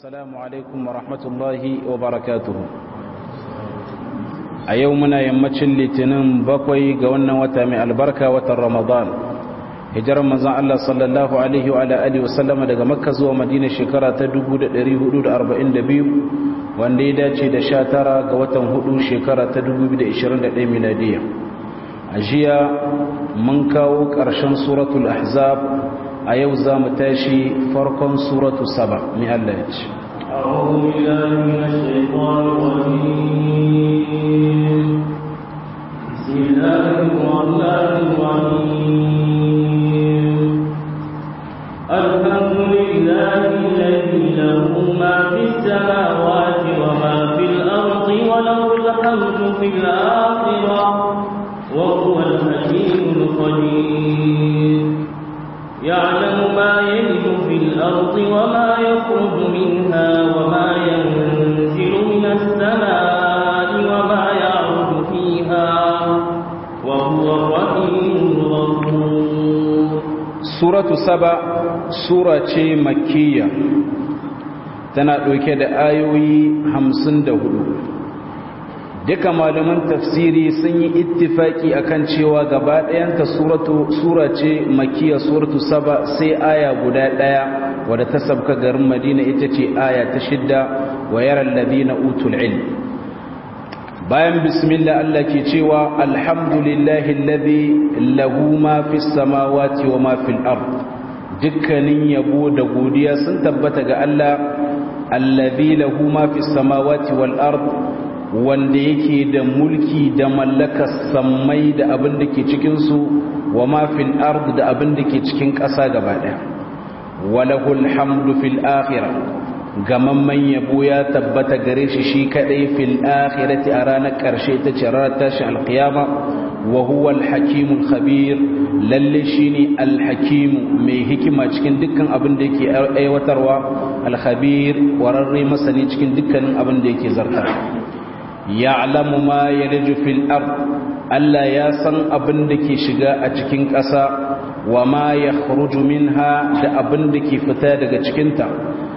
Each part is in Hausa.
السلام عليكم ورحمة الله وبركاته a yau muna yammacin litinin bakwai ga wannan wata mai albarka watan ramadan hijirar manzan Allah sallallahu alaihi wa alihi wasallama daga makka zuwa madina shekara ta 1442 wanda ya dace da 19 ga watan hudu shekara ta 2021 miladiya a jiya mun kawo ƙarshen suratul ahzab a yau za mu tashi farkon suratu saba mai Allah ya ce أعوذ بالله من الشيطان الرجيم بسم الله الرحمن الرحيم الحمد لله الذي له ما في السماوات وما في الأرض وله الحمد في الآخرة وهو الحكيم الخبير يعلم ما يلد في الأرض وما يخرج منها وما ينزل من السماء وما يعرج فيها وهو الرحيم الغفور سورة سبع سورة مكية tana ɗauke da ayoyi hamsin da hudu duka malaman tafsiri sun yi ittifaki akan cewa gaba ɗayanta sura ce makiya suratu saba sai aya guda ɗaya wadda ta sabka garin madina ita ce aya ta shidda wa yaran ladina utul ilm bayan bismillah Allah ke cewa alhamdulillahi alladhi lahu ma fis samawati wa ma fil ard dukkanin yabo da godiya sun tabbata ga Allah alladhi lahu ma fis samawati wal ard wanda yake da mulki da mallakar sammai da abin da ke cikinsu wa mafil ard da abin da ke cikin ƙasa gaba ɗaya walahul hamdu fil akhira gamamman yabo ya tabbata gare shi shi kadai fil akhirati a ranar ƙarshe ta ce ranar tashin alƙiyama wa huwa alhakimul khabir lalle shine alhakimu mai hikima cikin dukkan abin da yake aiwatarwa alkhabir wararre masani cikin dukkanin abin da yake zartar ya'lamu ma yalju fil ard Allah ya san abin da ke shiga a cikin ƙasa wa ma yakhruju minha da abin da ke fita daga cikin ta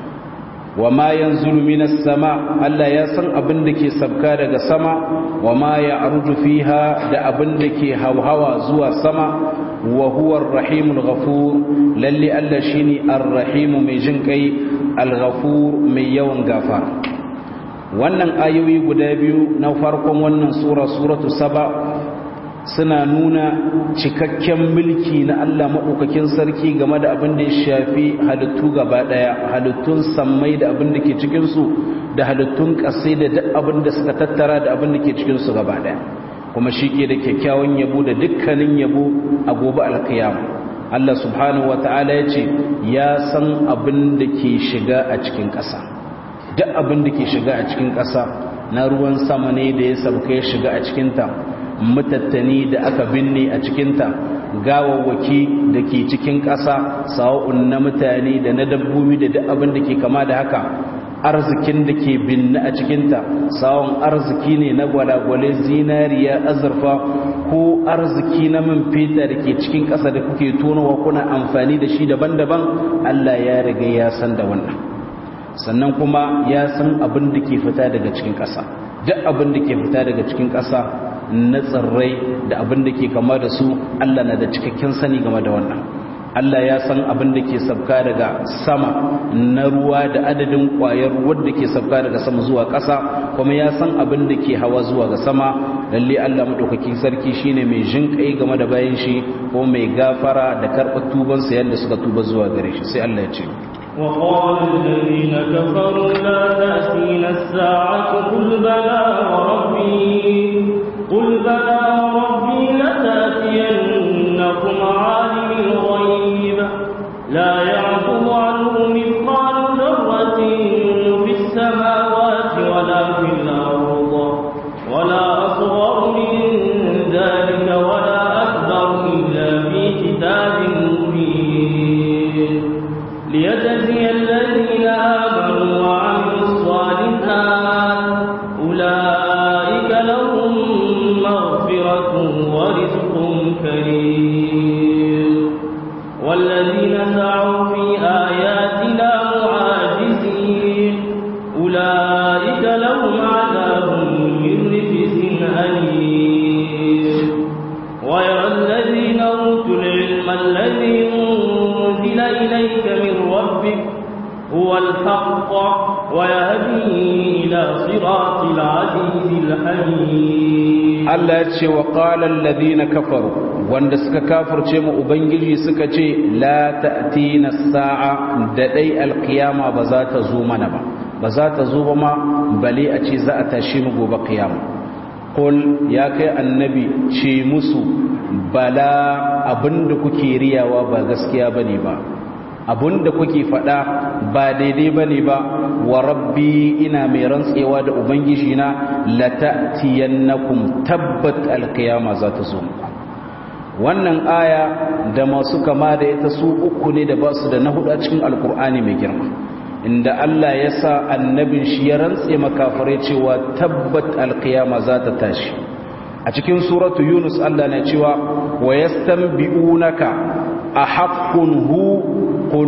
wa ma yanzulu minas sama Allah ya san abin da ke sabka daga sama wa ma ya'ruju fiha da abin da ke hawhawa zuwa sama wa huwa ar-rahimul ghafur lalle Allah shine ar-rahim mai jin kai al-ghafur mai yawan gafara wannan ayoyi guda biyu na farkon wannan sura suratu saba suna nuna cikakken mulki na Allah maɗaukakin sarki game da abin da ya shafi halittu gaba ɗaya halittun sammai da abin da ke cikinsu da halittun ƙasai da duk abin da suka tattara da abin da ke cikinsu gaba ɗaya kuma shi ke da kyakkyawan yabo da dukkanin yabo a gobe alkiyama Allah subhanahu wa ta'ala ya ce ya san abin da ke shiga a cikin ƙasa duk abin da ke shiga a cikin ƙasa na ruwan sama ne da ya sauka ya shiga a cikinta mutattani da aka binne a cikinta gawawwaki da ke cikin ƙasa sawa'un na mutane da na dabbobi da duk abin da ke kama da haka arzikin da ke binne a cikinta sawon arziki ne na gwalagwale zinariya azurfa ko arziki na man feta da ke cikin ƙasa da kuke tonowa kuna amfani da shi daban-daban allah ya riga ya san da wannan sannan kuma ya san abin da ke fita daga cikin ƙasa duk abin da ke fita daga cikin ƙasa na tsirrai da abin da ke kama da su Allah na da cikakken sani game da wannan Allah ya san abin da ke sabka daga sama na ruwa da adadin ƙwayar ruwan da ke sabka daga sama zuwa ƙasa kuma ya san abin da ke hawa zuwa ga sama lalle Allah madaukakin sarki shine mai jinƙai game da bayan shi ko mai gafara da karɓar tubansa yadda suka tuba zuwa gare shi sai Allah ya ce وقال الذين كفروا لا تأتينا الساعة قل بلى وربي قل بلى وربي لتأتينكم عالم الغيب لا يعقب عنه مثقال ذرة في السماوات ولا في الأرض ولا أصغر من ذلك ولا أكبر إلا في كتاب مبين ليجزي الذين آمنوا وعملوا الصالحات أولئك لهم مغفرة ورزق كريم والذين سعوا في آياتنا معاجزين هو الحق ويهدي إلى صراط العزيز الحميد Allah ya ce wa qala alladhina kafaru wanda suka kafirce mu ubangiji suka ce la ta'tina as-sa'a da dai alqiyama ba za ta zo mana ba ba za ta zo ba ma bale a ce za a tashi mu gobe qiyama qul ya kai annabi ce musu bala abinda kuke riyawa ba gaskiya bane ba abinda kuke faɗa ba daidai bane ba wa rabbi ina mai rantsewa da ubangiji na lata'tiyannakum tabbat alqiyama za ta zo wannan aya da masu kama da ita su uku ne da basu da na hudu a cikin alkur'ani mai girma inda Allah ya sa annabin shi ya rantse makafirai cewa tabbat alqiyama za ta tashi a cikin suratu yunus Allah na cewa wa yastanbi'unaka ahaqqun hu qul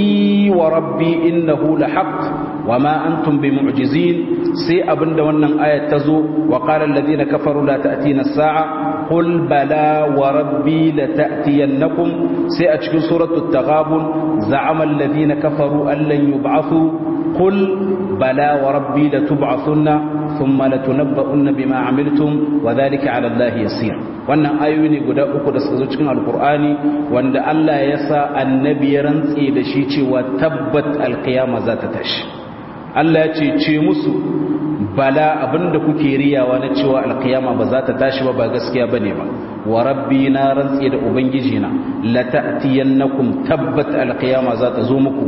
i wa rabbi innahu lahaq wama antum bimu'jizin sai abinda wannan ayat tazo wa qala alladhina kafaru la ta'tina as-sa'a qul bala wa rabbi la ta'tiyannakum sai a cikin suratul taghabun za'ama alladhina kafaru an lan yub'athu qul bala wa rabbi la tub'athunna thumma latunabba'unna bima 'amiltum wa dhalika 'ala allahi yasir wannan ayoyi ne guda uku da suka zo cikin alkur'ani wanda Allah ya sa annabi ya rantse da shi cewa tabbat alkiyama za ta tashi Allah ya ce ce musu bala abinda kuke riyawa na cewa alkiyama ba za ta tashi ba ba gaskiya bane ba wa rabbi na rantse da ubangiji na la ta'tiyannakum tabbat alkiyama za ta zo muku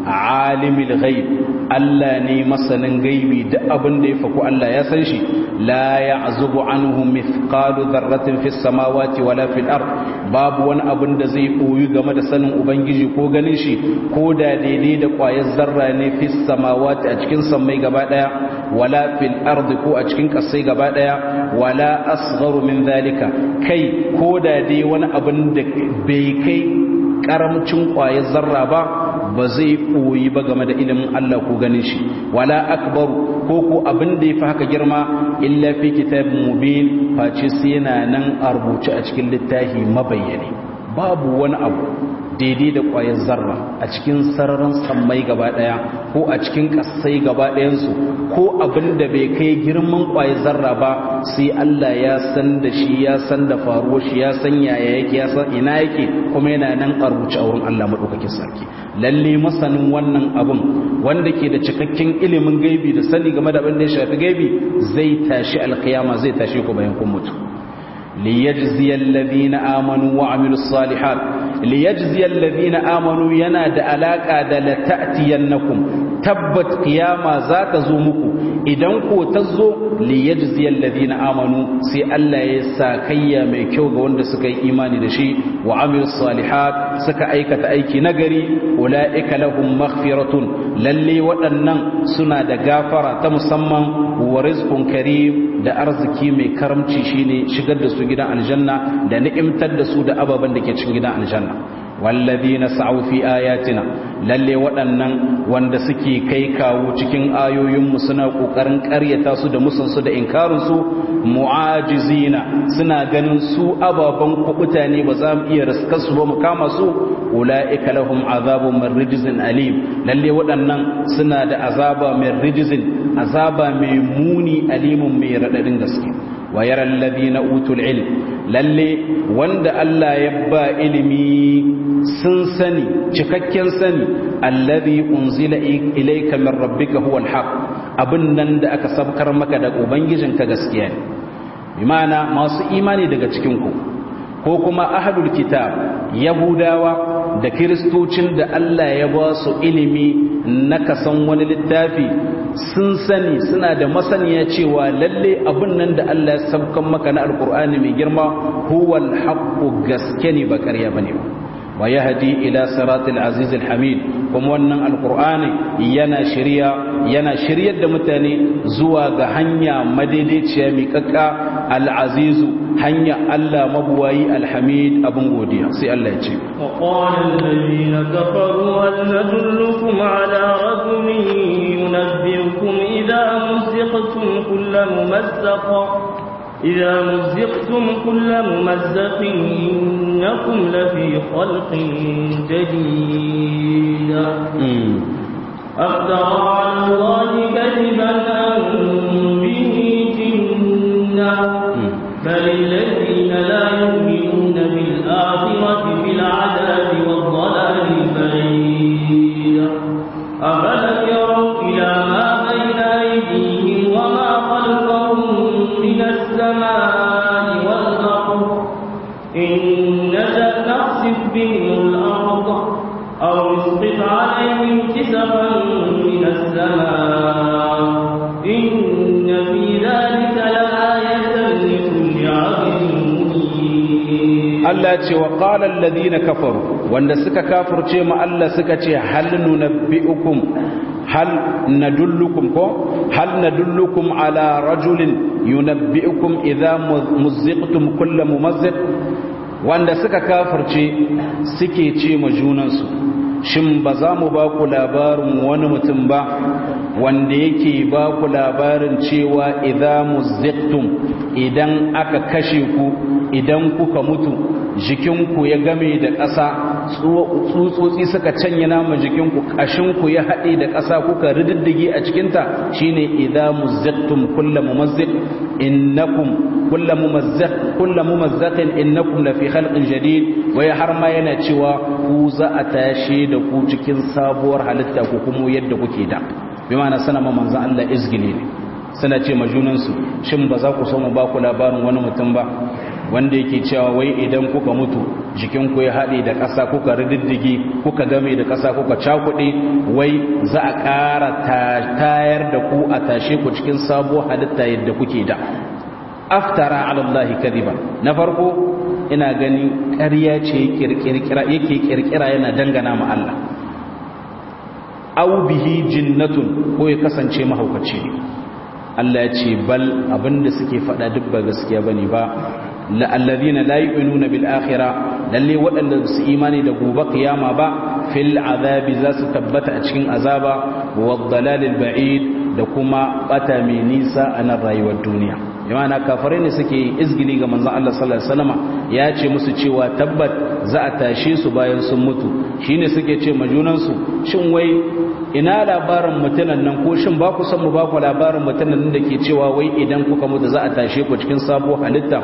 alimul ghaib Allah ne masanin gaibi duk abin da ya faku Allah ya san shi la ya'zubu anhu mithqalu dharratin fis samawati wala fil ard babu wani abin da zai koyi game da sanin ubangiji ko ganin shi ko da daidai da kwayar zarra ne fis samawati a cikin sammai gaba daya wala fil ard ko a cikin kasai gaba daya wala asgharu min zalika kai ko da dai wani abin da bai kai karamcin kwayar zarra ba ba zai koyi ba game da ilimin Allah ko ganin shi wala akbar ko ko abin da yafi haka girma illa fi kitabin mubin face sai yana nan a rubuce a cikin littafi mabayyane babu wani abu daidai da ƙwayar zarra a cikin sararin sammai gaba ɗaya ko a cikin ƙasai gaba ɗayansu ko abin da bai kai girman ƙwayar zarra ba sai Allah ya san da shi ya san da faruwar shi ya san yaya yake ya san ina yake kuma yana nan a rubuce a wurin Allah maɗaukakin sarki lalle masanin wannan abin wanda ke da cikakken ilimin gaibi da sani game da abin da ya shafi gaibi zai tashi alkiyama zai tashi ku bayan kun mutu ليجزي الذين آمنوا وعملوا الصالحات ليجزي الذين آمنوا ينادى علاقة لتأتينكم تبت قيامة ذات زومكم idan ko ta zo liyajzi alladhina amanu sai Allah ya sa kayya mai kyau ga wanda suka yi imani da shi wa amilus salihat suka aikata aiki nagari ulaika lahum maghfiratun lalle waɗannan suna da gafara ta musamman wa rizqun karim da arziki mai karamci shine shigar da su gidan aljanna da ni'imtar da su da ababen da ke cikin gidan aljanna wallazina sa'u fi ayatina lalle waɗannan wanda suke kai kawo cikin ayoyinmu suna ƙoƙarin ƙaryata su da musansu da inkarinsu mu'ajizina suna ganin su ababen kuɓuta ne ba za mu iya riskar su ba mu kama su ula'ika lahum azabun min rijzin alim lalle waɗannan suna da azaba min rijzin azaba mai muni alimun mai raɗaɗin gaske wa yara alladhina utul ilm lalle wanda Allah ya ba ilimi sun sani cikakken sani alladhi unzila ilayka min rabbika huwa alhaq abin nan da aka sabkar maka da ubangijinka gaskiya ne bi ma'ana masu imani daga cikin ku ko kuma ahlul kitab yahudawa da kiristocin da Allah ya ba su ilimi na kasan wani littafi sun sani suna da masaniya cewa lalle abin nan da Allah ya sabkan maka na alkur'ani mai girma huwal haqqu gaske ne ba ƙarya bane ba wa yahdi ila siratil aziz hamid kuma wannan alkur'ani yana shirya yana shiryar da mutane zuwa ga hanya madaidaiciya miƙaƙƙa al-azizu hanya Allah mabuwayi alhamid abin godiya sai Allah ya ce وقال الذين كفروا هل ندلكم على رجل ينبئكم إذا مزقتم كل ممزق إذا مزقتم كل ممزق إنكم لفي خلق جديد أفترى على الله كذبا أم به جنة بل الذين لا يؤمنون بالآخرة في العذاب والضلال البعيد أفلم يروا إلى ما بين أيديهم وما خلفهم من السماء والأرض إن نشأ نخسف بهم الأرض أو نسقط عليهم كسفا من السماء إن في ذلك لآية لكل عبد منيب Allah ce wa qala alladhina kafaru wanda suka kafirce mu Allah suka ce hal nunabbiukum hal nadullukum ko hal nadullukum ala rajulin yunabbiukum idza muzziqtum kullu mumazziq wanda suka kafirce suke ce ma junansu shin ba za mu ba ku labarin wani mutum ba wanda yake ba ku labarin cewa idza muzziqtum idan aka kashe ku idan kuka mutu jikinku ya game da ƙasa tsutsotsi suka canye nama jikinku ƙashinku ya haɗe da ƙasa kuka rididdige a cikinta shine idza muzzaqtum kullu mumazziq innakum kullu mumazziq kullu mumazzaqin innakum la fi khalqin jadid wai har ma yana cewa ku za a tashe da ku cikin sabuwar halitta ku kuma yadda kuke da bi ma'ana sana ma manzon Allah izgili ne suna ce ma junansu shin ba za ku so mu ba ku labarin wani mutum ba wanda yake cewa wai idan kuka mutu jikinku ya haɗe da ƙasa kuka rididdige kuka game da ƙasa kuka cakuɗe wai za a ƙara tayar da ku a tashe ku cikin sabuwar halitta yadda kuke da aftara alallahi kadiba na farko ina gani ƙarya ce yake kirkira yana dangana ma Allah au bihi jinnatun ko ya kasance mahaukaci ne Allah ya ce bal abinda suke faɗa duk ba gaskiya bane ba alladhina la yu'minuna bil akhirah lalle waɗanda su imani da gobe kiyama ba fil azabi za su tabbata a cikin azaba wa dalalil ba'id da kuma bata mai nisa a nan rayuwar duniya imana kafirai ne suke izgili ga manzon Allah sallallahu alaihi wasallama ya ce musu cewa tabbat za a tashe su bayan sun mutu shine suke ce majunan su shin wai ina labarin mutunan nan ko shin ba ku san mu ba ku labarin mutunan nan da ke cewa wai idan kuka mutu za a tashe ku cikin sabuwar halitta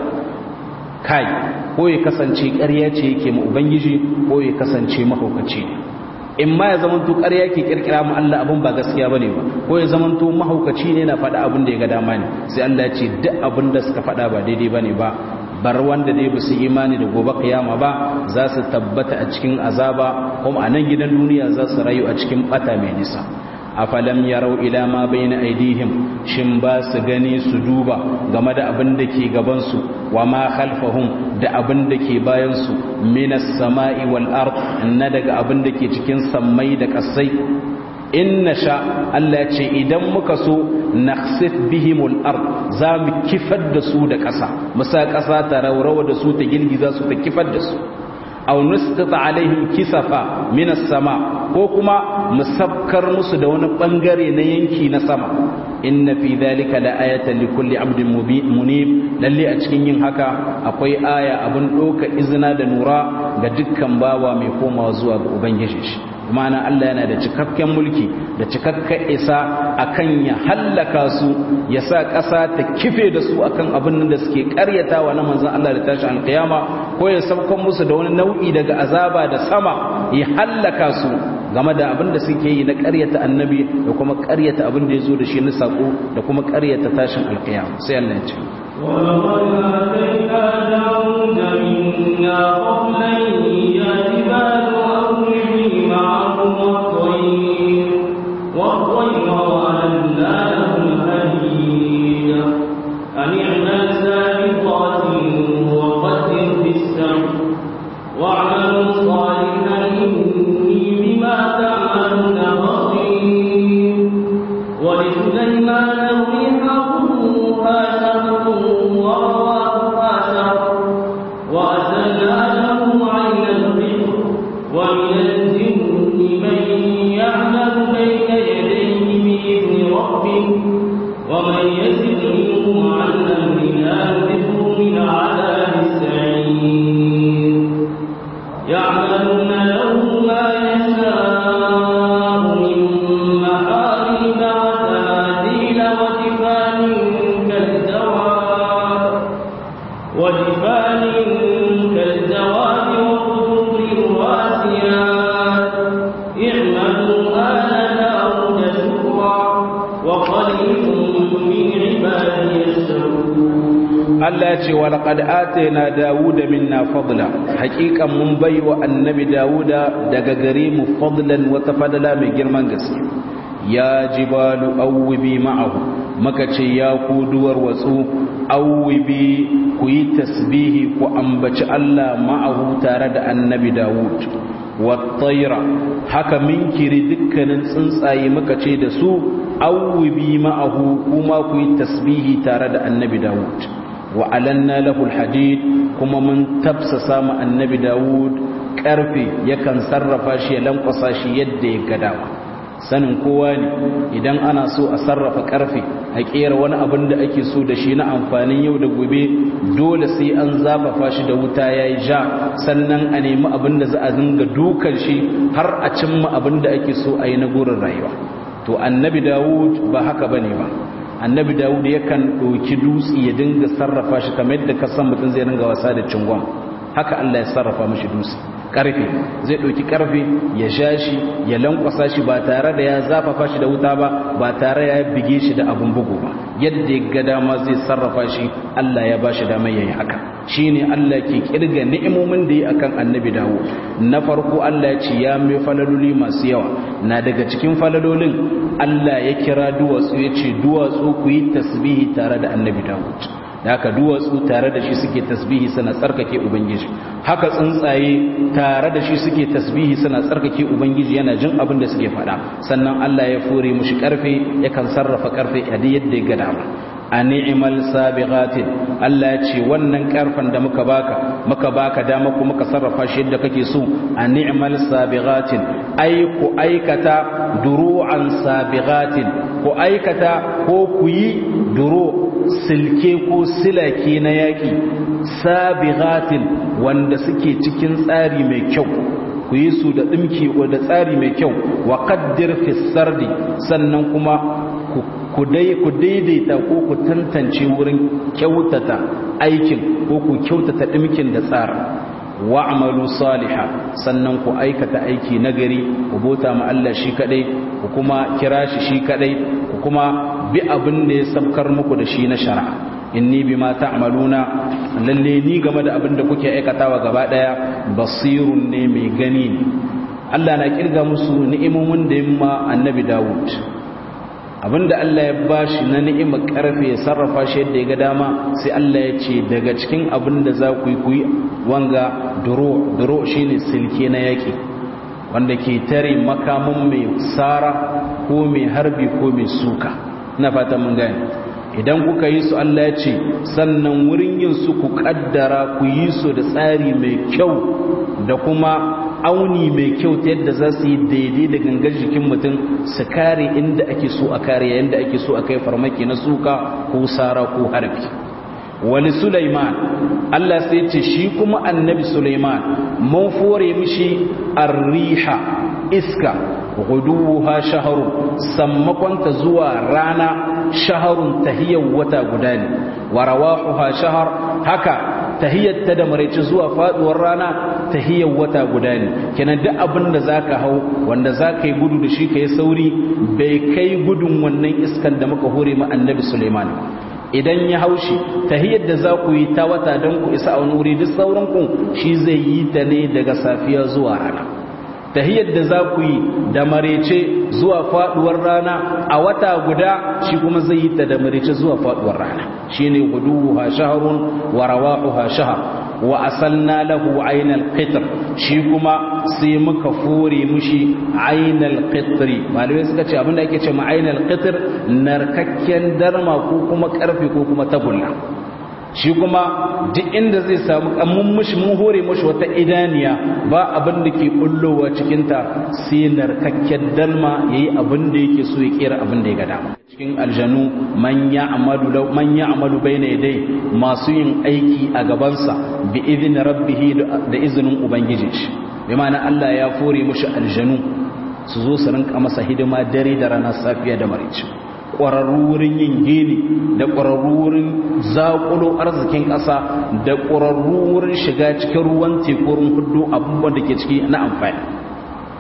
kai ko ya kasance ƙarya ce yake mu ubangiji ko ya kasance mahaukaci ne in ma ya zamanto ƙarya ke kirkira mu Allah abin ba gaskiya bane ba ko ya zamanto mahaukaci ne na faɗa abin da ya ga dama ne sai Allah ya ce duk abin da suka faɗa ba daidai bane ba bar wanda dai ba su imani da gobe kiyama ba za su tabbata a cikin azaba kuma a nan gidan duniya za su rayu a cikin bata mai nisa afalam yarau ila ma bayna aidihim shin ba su gani su duba game da abin da ke gaban su wa ma khalfahum da abin da ke bayan su minas sama'i wal ard na daga abin da ke cikin sammai da kasai in nasha Allah ce idan muka so nakhsif bihimul ard za mu kifar da su da ƙasa musa ƙasa ta raurawa da su ta girgiza su ta kifar da su aw nusqita alaihim kisafa minas sama ko kuma mu sabkar musu da wani bangare na yanki na sama inna fi dhalika la ayatan li kulli abdin munib lalle a cikin yin haka akwai aya abun doka izina da nura ga dukkan bawa mai komawa zuwa ga ubangiji shi ma'ana Allah yana da cikakken mulki da cikakken isa akan ya hallaka su ya sa ƙasa ta kife da su akan abin da suke ƙaryatawa na manzon Allah da tashi alƙiyama ko ya saukan musu da wani nau'i daga azaba da sama ya hallaka su game da abin da suke yi na ƙaryata annabi da kuma ƙaryata abin da ya zo da shi na saƙo da kuma ƙaryata tashin alƙiyama sai Allah ya ce ولقد آتينا داود منا فضلا يا جبال أوبي معه والطير والطير وأنا لهم هديد أن اعمل سابقات وقدر في السمع واعملوا صالحا إني بما تعملون بصير ولسليمان الريح غدوها شهر ورواحها شهر وأسلنا له عين البحر ومن الجن من يعمل بين يديه بإذن ربه ومن يزد منهم عن أمرنا نذقه من عذاب السعير يعملون له ما يشاء من Allah ya ce wa laqad atayna dawuda minna fadla haqiqan mun baiwa annabi dawuda daga gare mu fadlan wa tafadala mai girman gaske ya jibalu awwibi ma'ahu maka ce ya ku duwar watsu awwibi ku yi tasbihi ku ambaci Allah ma'ahu tare da annabi dawud wattaira haka minkiri dukkanin tsuntsaye muka ce da su awwibi ma'ahu kuma ku yi tasbihi tare da annabi dawud wa alanna lahu alhadid kuma mun tafsasa ma annabi dawud karfe yakan sarrafa shi ya lankwasa shi yadda ya ga dama sanin kowa ne idan ana so a sarrafa karfe a kera wani abin da ake so da shi na amfanin yau da gobe dole sai an zafafa shi da wuta ya yi ja sannan a nemi abin da za a dinga dukan shi har a cimma abin da ake so a yi na gurin rayuwa to annabi dawud ba haka ba ne ba annabi dawud yakan ɗauki dutse ya dinga sarrafa shi kamar yadda ka san mutum zai dinga wasa da cingon haka allah ya sarrafa mashi dutse karfe zai ɗauki karfe ya sha shi ya lankwasa shi ba tare da ya zafafa shi da wuta ba ba tare ya bige shi da abun bugu ba yadda ya ga dama zai sarrafa shi Allah ya ba shi damar yayi haka shine Allah ke kirga ni'imomin da yi akan annabi dawo na farko Allah ya ce ya mai falaloli masu yawa na daga cikin falalolin Allah ya kira duwatsu ya ce duwatsu ku yi tasbihi tare da annabi dawo da haka duwatsu tare da shi suke tasbihi suna tsarkake ubangiji haka tsuntsaye tare da shi suke tasbihi suna tsarkake ubangiji yana jin abin da suke faɗa sannan Allah ya fure mushi karfe yakan sarrafa karfe a yadda ya ga dama a ni'imal sabiqatin Allah ya ce wannan karfan da muka baka muka baka dama kuma ka sarrafa shi yadda kake so a ni'imal sabiqatin ai ku aikata duru'an sabiqatin ku aikata ko ku yi duru silke ko silake na yaki sabiqatin wanda suke cikin tsari mai kyau ku yi su da dimki da tsari mai kyau wa qaddir fi sardi sannan kuma ku daidaita ko ku tantance wurin kyautata aikin ko ku kyautata dimkin da tsara wa'malu saliha sannan ku aikata aiki nagari ku bota ma Allah shi kadai ku kuma kira shi shi kadai ku kuma bi abin da ya sabkar muku da shi na shari'a inni bima ta'maluna lalle ni game da abin da kuke aikatawa gaba daya basirun ne mai gani ne Allah na kirga musu ni'imomin da yamma annabi Dawud abinda Allah ya bashi na ni'imar karfe ya sarrafa shi yadda ya ga dama sai Allah ya ce daga cikin abinda za ku yi ku yi wanga duro duro shine silke na yaki wanda ke tare makamin mai sara ko mai harbi ko mai suka ina fata mun gane idan kuka yi su Allah ya ce sannan wurin yin su ku kaddara ku yi su da tsari mai kyau da kuma auni mai kyau ta yadda za su yi daidai da gangar jikin mutum su kare inda ake so a kare yadda ake so a kai farmaki na suka ko sara ko harbi wani Sulaiman Allah sai ce shi kuma annabi Sulaiman mun fore mishi arriha iska guduha shaharu sammakonta zuwa rana shaharun tahiyar wata guda ne wa rawahuha shahar haka tahiyyarta da maraice zuwa faduwar rana tahiyyar wata guda ne kenan duk abin da zaka hau wanda zaka yi gudu da shi kai sauri bai kai gudun wannan iskan da muka hore ma annabi Sulaiman idan ya haushi tahiyyar da za ku yi ta wata don ku isa a wani wuri duk sauran ku shi zai yi ta ne daga safiya zuwa rana tahiyyar da za ku yi da marece zuwa faduwar rana a wata guda shi kuma zai yi ta da marece zuwa faduwar rana shine guduha shahrun wa rawahuha shahr wa asalna lahu aynal qitr shi kuma sai muka fore mushi aynal qitri malamai suka ce abinda ake ce ma aynal qitr narkakken darma ko kuma karfe ko kuma tagulla shi kuma duk inda zai samu mun mushi mun hore mushi wata idaniya ba abin da ke bullowa cikinta sai narkakken dalma yayi abin da yake so ya kera abin da ya ga dama cikin aljanu man ya'malu man ya'malu bayna yaday masu yin aiki a gabansa bi idin rabbih da izinin ubangiji shi bi ma'ana Allah ya fore mushi aljanu su zo su rinka masa hidima dare da rana safiya da marici ƙwararru wurin yin gini da ƙwararru wurin zaƙulo arzikin ƙasa da ƙwararru wurin shiga cikin ruwan tekurin hudu abubuwan da ke ciki na amfani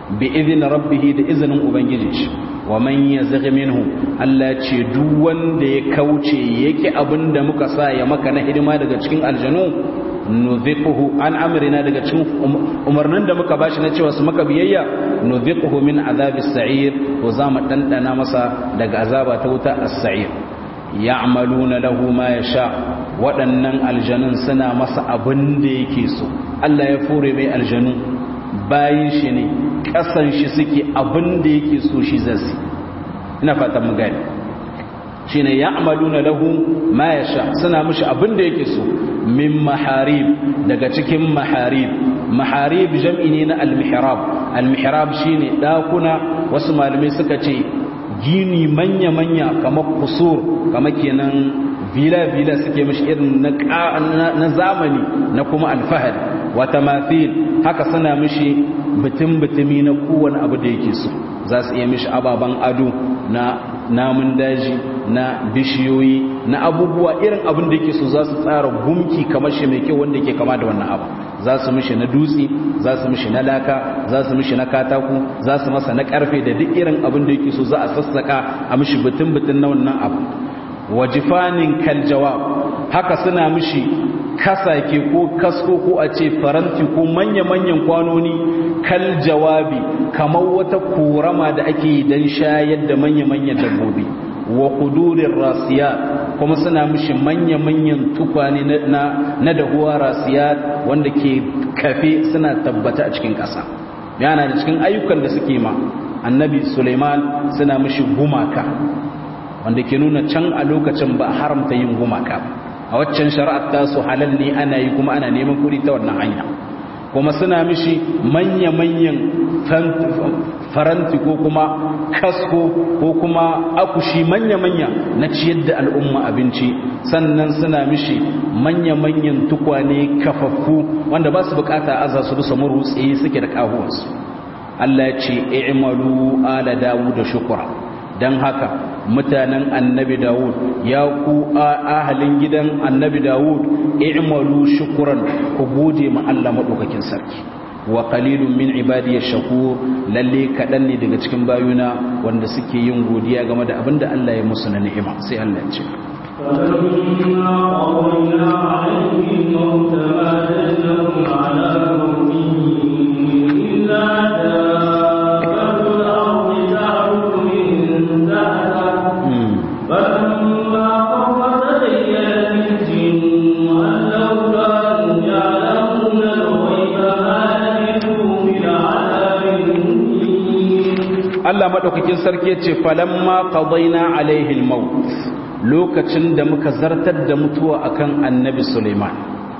bi idin rabbihi da izinin ubangiji wa man yazghi minhu Allah ce duk wanda ya kauce yake abinda muka sa ya maka na hidima daga cikin aljanu nuziquhu an amrina daga cikin umarnin da muka bashi na cewa su maka biyayya nuziquhu min azabis sa'ir to za mu dandana masa daga azaba ta wuta as-sa'ir ya'maluna lahu ma yasha waɗannan aljanun suna masa abin da yake so Allah ya fure mai aljanu bayin shi ne ƙasan shi suke abin da yake so shi zasu ina fatan mu gani shine ya'maluna lahu ma yasha suna mishi abin da yake so min maharib daga cikin maharib maharib jam'i ne na al-mihrab al-mihrab shine dakuna wasu malamai suka ce gini manya-manya kamar kusur kamar kenan vila-vila suke mishi irin na zamani na kuma alfahari wata mafil haka suna mishi bitin-bitimi na kowane abu da yake so za su iya mishi ababen ado na namun daji na bishiyoyi na abubuwa irin abin da yake so za su tsara gumki kamar shi mai kyau wanda yake kama da wannan abu za su mishi na dutse za su mishi na laka za su mishi na katako za su masa na karfe da duk irin abin da yake so za a sassaka a mishi bitin-bitin na wannan abu wajifanin kaljawab haka suna mishi kasake ko kasko ko a ce faranti ko manya-manyan kwanoni kal jawabi kamar wata korama da ake don shayar da manya-manyan dabbobi wa kudurin rasiya kuma suna mishi manya-manyan tukwane na dahuwa rasiya wanda ke kafe suna tabbata a cikin ƙasa yana da cikin ayyukan da suke ma annabi suleiman suna mishi gumaka wanda ke nuna can a lokacin ba haramta yin gumaka a waccan shari'ar tasu halal ne ana yi kuma ana neman kuɗi ta wannan hanya kuma suna mishi manya-manyan faranti ko kuma kasko ko kuma akushi manya-manya na ciyar da al'umma abinci sannan suna mishi manya-manyan tukwane kafaffu wanda ba su bukata aza su bisa murutse suke da kahuwarsu Allah ya ce i'malu ala dawud da shukura don haka mutanen annabi dawud ya ku ahalin gidan annabi dawud i'malu shukran ku gode ma Allah madaukakin sarki wa qalilun min ibadiyash shakur lalle kadan ne daga cikin bayuna wanda suke yin godiya game da abinda Allah ya musu na ni'ima sai Allah ya ce فلما قضينا عليه الموت ما دلهم على موته إلا دابة الأرض تعبد من سأته فلما قضى تبينت الجن أن لو كانوا يعلمون الغيب ما لبثوا في العذاب المهين Allah madaukakin sarki yace falamma qadaina alaihi almaut lokacin da muka zartar da mutuwa akan annabi Sulaiman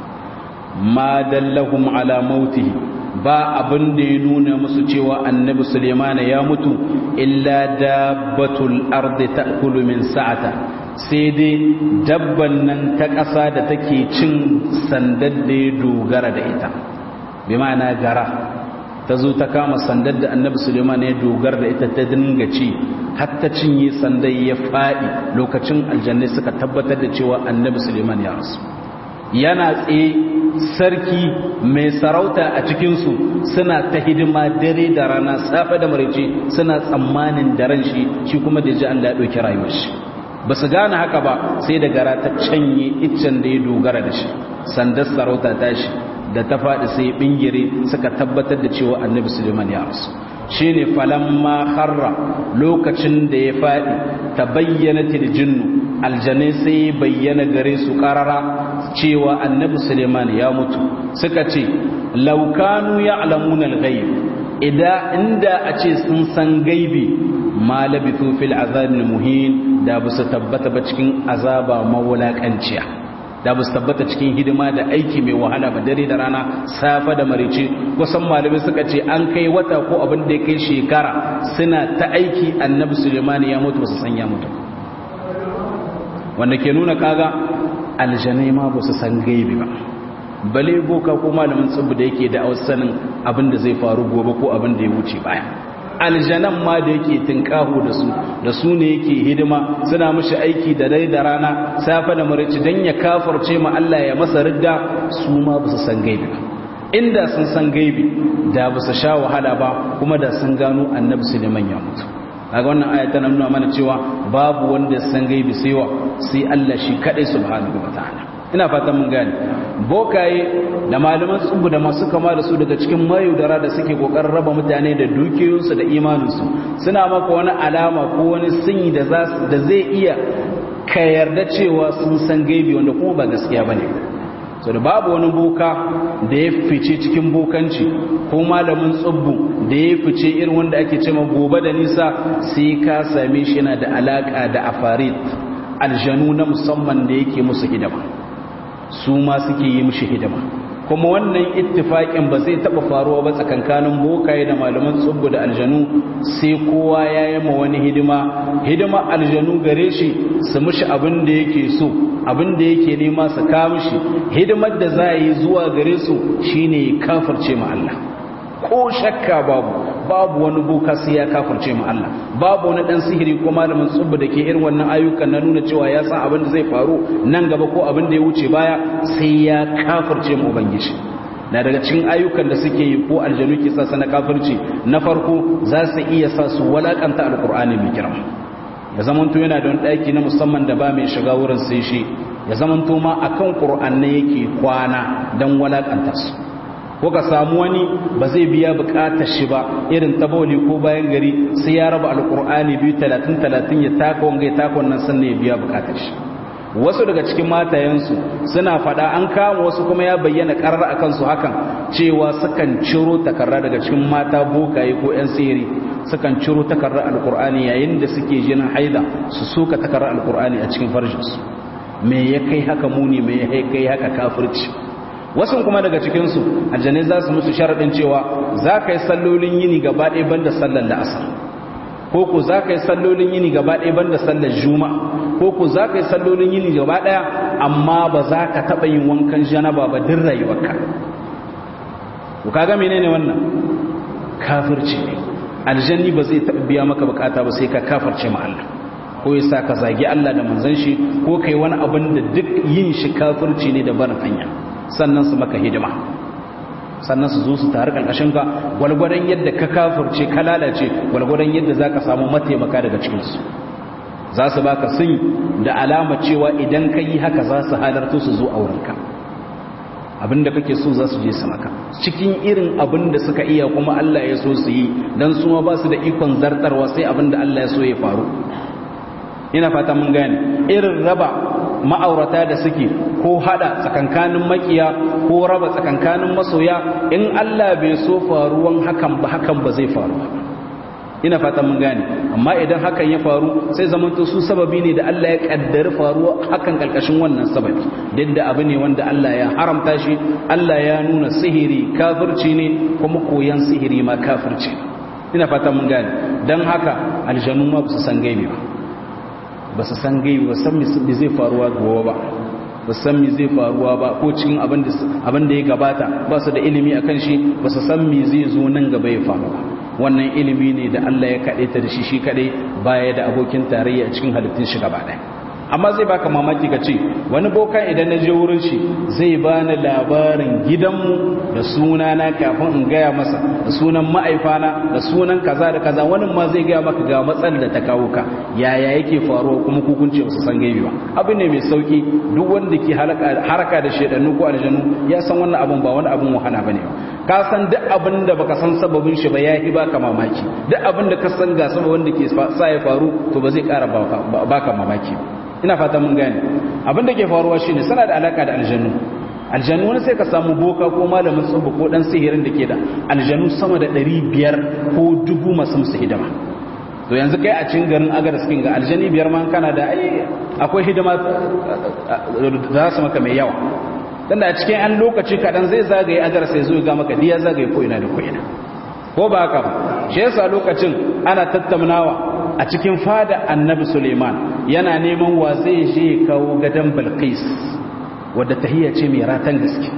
ma dallahum ala mautihi ba abin da ya nuna musu cewa annabi Sulaiman ya mutu illa dabbatul ardi ta'kulu min sa'ata sai dai dabban nan ta ƙasa da take cin sandar da ya dogara da ita bi ma'ana gara ta zo ta kama sandar da annabi suleiman ya dogar da ita ta dinga ci har ta cinye sandar ya faɗi lokacin aljanna suka tabbatar da cewa annabi suleiman ya rasu yana tsaye sarki mai sarauta a cikinsu suna ta hidima dare da rana safe da maraice suna tsammanin daren shi shi kuma da ji Allah ya ɗauki rayuwar shi ba su gane haka ba sai da gara ta canye iccen da ya dogara da shi sandar sarauta ta shi da ta faɗi sai bingire suka tabbatar da cewa annabi suleiman ya rasu shi ne falamma harra lokacin da ya faɗi ta bayyana tiljinnu aljanai sai bayyana gare su ƙarara cewa annabi suleiman ya mutu suka ce laukanu ya alamun alghaib idan inda a ce sun san gaibi ma labithu fil azabin muhin da ba su tabbata ba cikin azaba mawulakanciya da ba su tabbata cikin hidima da aiki mai wahala ba dare da rana safa da marice kusan malamai suka ce an kai wata ko abin da ya kai shekara suna ta aiki annabi sulemani ya mutu ba su san ya mutu wanda ke nuna kaga aljanai ma ba su san gaibi ba bale boka ko malamin tsibu da yake da sanin abin da zai faru gobe ko abin da ya wuce baya aljanan ma da yake tinkaho da su da su ne yake hidima suna mashi aiki da dai da rana safa da marici dan ya kafarce ma Allah ya masa ridda su ma ba su san gaibi inda sun san gaibi da ba su sha wahala ba kuma da sun gano annabi suleiman ya mutu daga wannan aya tana nuna mana cewa babu wanda ya san gaibi sai wa sai Allah shi kadai subhanahu wataala ina fatan mun gane bokaye da malaman tsubu da masu kama da su daga cikin mayudara da suke kokarin raba mutane da dukiyoyinsu da imaninsu suna maka wani alama ko wani sinyi da da zai iya ka yarda cewa sun san gaibi wanda kuma ba gaskiya bane so da babu wani boka da ya fice cikin bokanci ko malamin tsubbu da ya fice irin wanda ake cewa gobe da nisa sai ka same shi yana da alaka da afarit aljanu na musamman da yake musu hidima su ma suke yi mishi hidima kuma wannan ittifaƙin ba zai taɓa faruwa ba tsakankanin bokaye da malaman tsubbu da aljanu sai kowa ya yi ma wani hidima hidima aljanu gare shi su mishi abin da yake so abin da yake nema su ka mishi hidimar da za a yi zuwa gare su shine kafirce ma Allah ko shakka babu babu wani boka sai ya kafirce ma Allah babu wani dan sihiri ko malamin tsubbu da ke irin wannan ayyukan na nuna cewa ya san abin da zai faru nan gaba ko abin da ya wuce baya sai ya kafirce ma ubangiji na daga cikin ayyukan da suke yi ko aljanu ke sa na kafirci na farko za su iya sa su walakanta alqur'ani mai girma ya zamanto yana da wani daki na musamman da ba mai shiga wurin sai shi ya zamanto ma akan qur'an ne yake kwana dan walakanta su ko ka samu wani ba zai biya bukatar shi ba irin taboli ko bayan gari sai ya raba alkur'ani biyu talatin talatin ya taka wanga ya taka wannan sannan ya biya bukatar shi wasu daga cikin matayensu suna fada an kama wasu kuma ya bayyana karar a kansu hakan cewa sukan ciro takarra daga cikin mata bokaye ko 'yan sihiri sukan ciro takarrar alkur'ani yayin da suke jinin haida su suka takarrar alkur'ani a cikin farjinsu me ya kai haka muni me ya kai haka kafirci wasu kuma daga cikinsu aljanai za su musu sharaɗin cewa za ka yi sallolin yini gaba ɗaya banda sallar la'asar ko ku za ka yi sallolin yini gaba ɗaya banda sallar juma ko ku za ka yi sallolin yini gaba ɗaya amma ba za ka taɓa yin wankan janaba ba din rayuwarka ku kaga menene wannan kafirci ne aljanni ba zai taɓa biya maka bukata ba sai ka kafirce ma Allah ko ya sa ka zagi Allah da manzon shi ko kai wani abin da duk yin shi kafirci ne da barin hanya sannan su maka hidima sannan su zo su tare ƙarƙashin ka gwalgwadon yadda ka kafirce ka lalace gwalgwadon yadda za ka samu mataimaka daga cikinsu za su baka sun da alama cewa idan ka yi haka za su halarta su zo a wurinka abinda kake so za su je su maka cikin irin abin da suka iya kuma Allah ya so su yi don su ma ba su da ikon zartarwa sai abin da Allah ya so ya faru ina fata mun gane irin raba ma'aurata da suke ko hada tsakankanin makiya ko raba tsakankanin masoya in Allah bai so faruwan hakan ba hakan ba zai faru ba ina fata mun gane amma idan hakan ya faru sai zamanto su sababi ne da Allah ya kaddari faruwa hakan kalkashin wannan sababi duk da abu ne wanda Allah ya haramta shi Allah ya nuna sihiri kafirci ne kuma koyan sihiri ma kafirci ina fata mun gane dan haka aljanu ma ba su san gaibi ba ba su san gaibi ba san me zai faruwa gobe ba ba san me zai faruwa ba ko cikin abin da ya gabata ba su da ilimi akan shi ba su san me zai zo nan gaba ya faru ba wannan ilimi ne da Allah ya kaɗe ta da shi shi kaɗai baya da abokin tarayya a cikin halittun shi gaba ɗaya amma zai baka mamaki ka ce wani boka idan na je wurin shi zai bani labarin gidanmu da sunana kafin in gaya masa da sunan ma'aifana da sunan kaza da kaza wani ma zai gaya maka ga matsalar da ta kawo ka yaya yake faruwa kuma kukunce ba su san gaibi ba abu ne mai sauki duk wanda ke haraka da shedannu ko aljanu ya san wannan abun ba wani abun wahala bane ba ka san duk abin da baka san sababin shi ba yayi baka mamaki duk abin da ka san ga sababin da ke sa ya faru to ba zai kara baka mamaki ina fata mun gane abin da ke faruwa shine sana da alaka da aljannu aljannu wani sai ka samu boka ko malamin tsubu ko dan sihirin da ke da aljannu sama da 500 ko dubu masu musu hidima to yanzu kai a cikin garin agar skin ga aljani biyar man kana da ai akwai hidima za su maka mai yawa dan a cikin an lokaci kadan zai zagaye agar sai zo ga maka diya zagaye ko ina da ko ina ko ba haka ba shi yasa lokacin ana tattaunawa a cikin fada annabi Suleiman yana neman wa zai je kawo gadan Balqis wadda tahiyya ce mai ratan gaske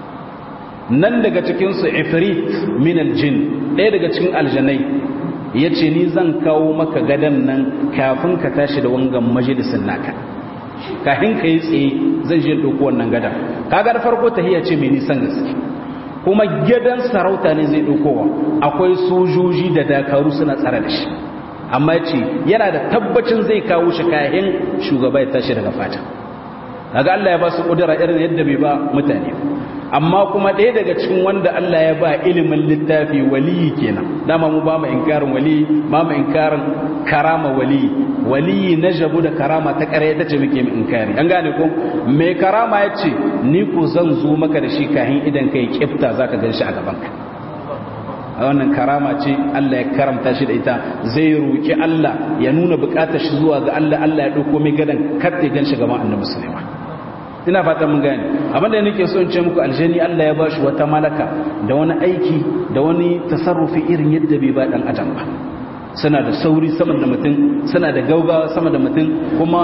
nan daga cikin su ifrit min aljin ɗaya daga cikin aljanai yace ni zan kawo maka gadan nan kafin ka tashi da wangan majalisin naka kafin ka yi tsaye zan je ɗauko wannan gadan kaga da farko tahiyya ce mai nisan gaske kuma gidan sarauta ne zai ɗaukowa akwai sojoji da dakaru suna tsara da shi amma ce yana da tabbacin zai kawo shi kayan shugaba ya tashi daga fata daga Allah ya ba su ƙudura irin yadda bai ba mutane amma kuma ɗaya daga cikin wanda Allah ya ba ilimin littafi waliyi kenan dama mu ba mu inkarin waliyi ba mu inkarin karama waliyi waliyi na jabu da karama ta ƙarya ta ce muke mu inkari an gane ko mai karama ya ce ni ko zan zo maka da shi kahin idan kai kifta zaka gan shi a gaban ka a wannan karama ce Allah ya karamta shi da ita zai roki Allah ya nuna bukatar shi zuwa ga Allah Allah ya dauko mai gadan kar ya gan shi gaban annabi Sulaiman ina fatan mun gane abin da nake so in ce muku aljani Allah ya bashi wata malaka da wani aiki da wani tasarrufi irin yadda bai ba dan adam ba suna da sauri sama da mutum suna da gaugawa sama da mutum kuma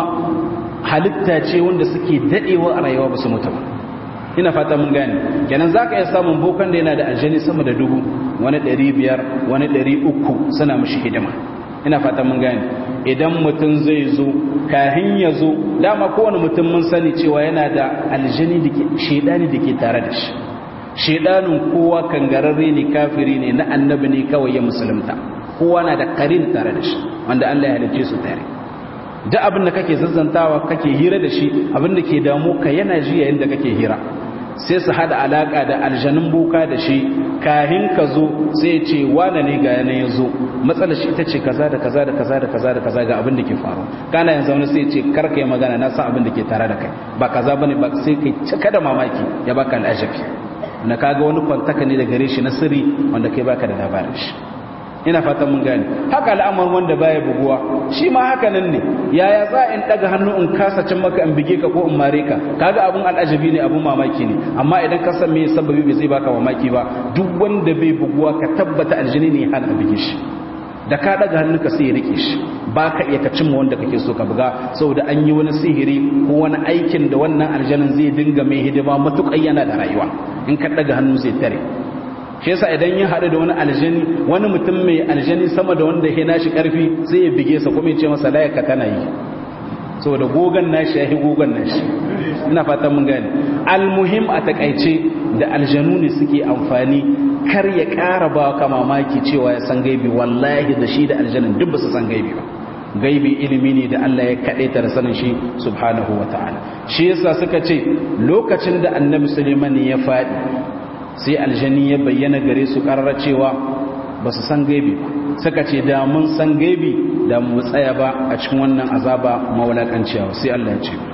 halitta ce wanda suke dadewa a rayuwa ba su mutu ba ina fata mun gane kenan zaka iya samun bokan da yana da aljani sama da dubu wani 500 wani 300 suna mishi hidima ina fata mun gane idan mutum zai zo kahin ya zo dama kowane mutum mun sani cewa yana da aljani da ke shedani da ke tare da shi shedanin kowa kangararre ne kafiri ne na annabi ne kawai ya musulunta kowa na da karin tare da shi wanda Allah ya halice su tare duk abin da kake zazzantawa kake hira da shi abin da ke damu ka yana ji yayin da kake hira sai su hada alaka da aljanun boka da shi kahin ka zo sai ce wane ne ga yanayin ya zo matsalar shi ita ce kaza da kaza da kaza da kaza da kaza ga abin da ke faru kana yanzu wani sai ce karka yi magana na san abin da ke tare da kai ba kaza bane ba sai kai cika da mamaki ya baka al'ajabi na kaga wani kwantaka ne da gare shi na sirri wanda kai baka da labarin shi ina fatan mun gane haka al'amar wanda baya buguwa shi ma haka nan ne yaya za in daga hannu in kasa cin maka in bige ka ko in mare ka kaga abun al'ajabi ne abun mamaki ne amma idan ka san me sababi bai zai baka mamaki ba duk wanda bai buguwa ka tabbata aljini ne hana a bige shi da ka daga hannu ka sai ya rike shi ba ka iya ka cimma wanda kake so ka buga saboda an yi wani sihiri ko wani aikin da wannan aljanin zai dinga mai hidima matuƙar yana da rayuwa in ka daga hannu zai tare shi yasa idan ya haɗu da wani aljani wani mutum mai aljani sama da wanda ya nashi ƙarfi sai ya bige sa kuma ya ce masa layaka tana yi saboda gogon nashi ya yi gogon nashi ina fatan mun gane almuhim a takaice da aljanu ne suke amfani kar ya ƙara ba ka mamaki cewa ya san gaibi wallahi da shi da aljanin duk ba su san gaibi ba gaibi ilimi ne da Allah ya kaɗe ta da sanin shi subhanahu wa ta'ala shi yasa suka ce lokacin da annabi suleiman ya faɗi sai aljani ya bayyana gare su ƙarara cewa ba su san gaibi ba suka ce da mun san gaibi da mu tsaya ba a cikin wannan azaba mawalakanciya sai Allah ya ce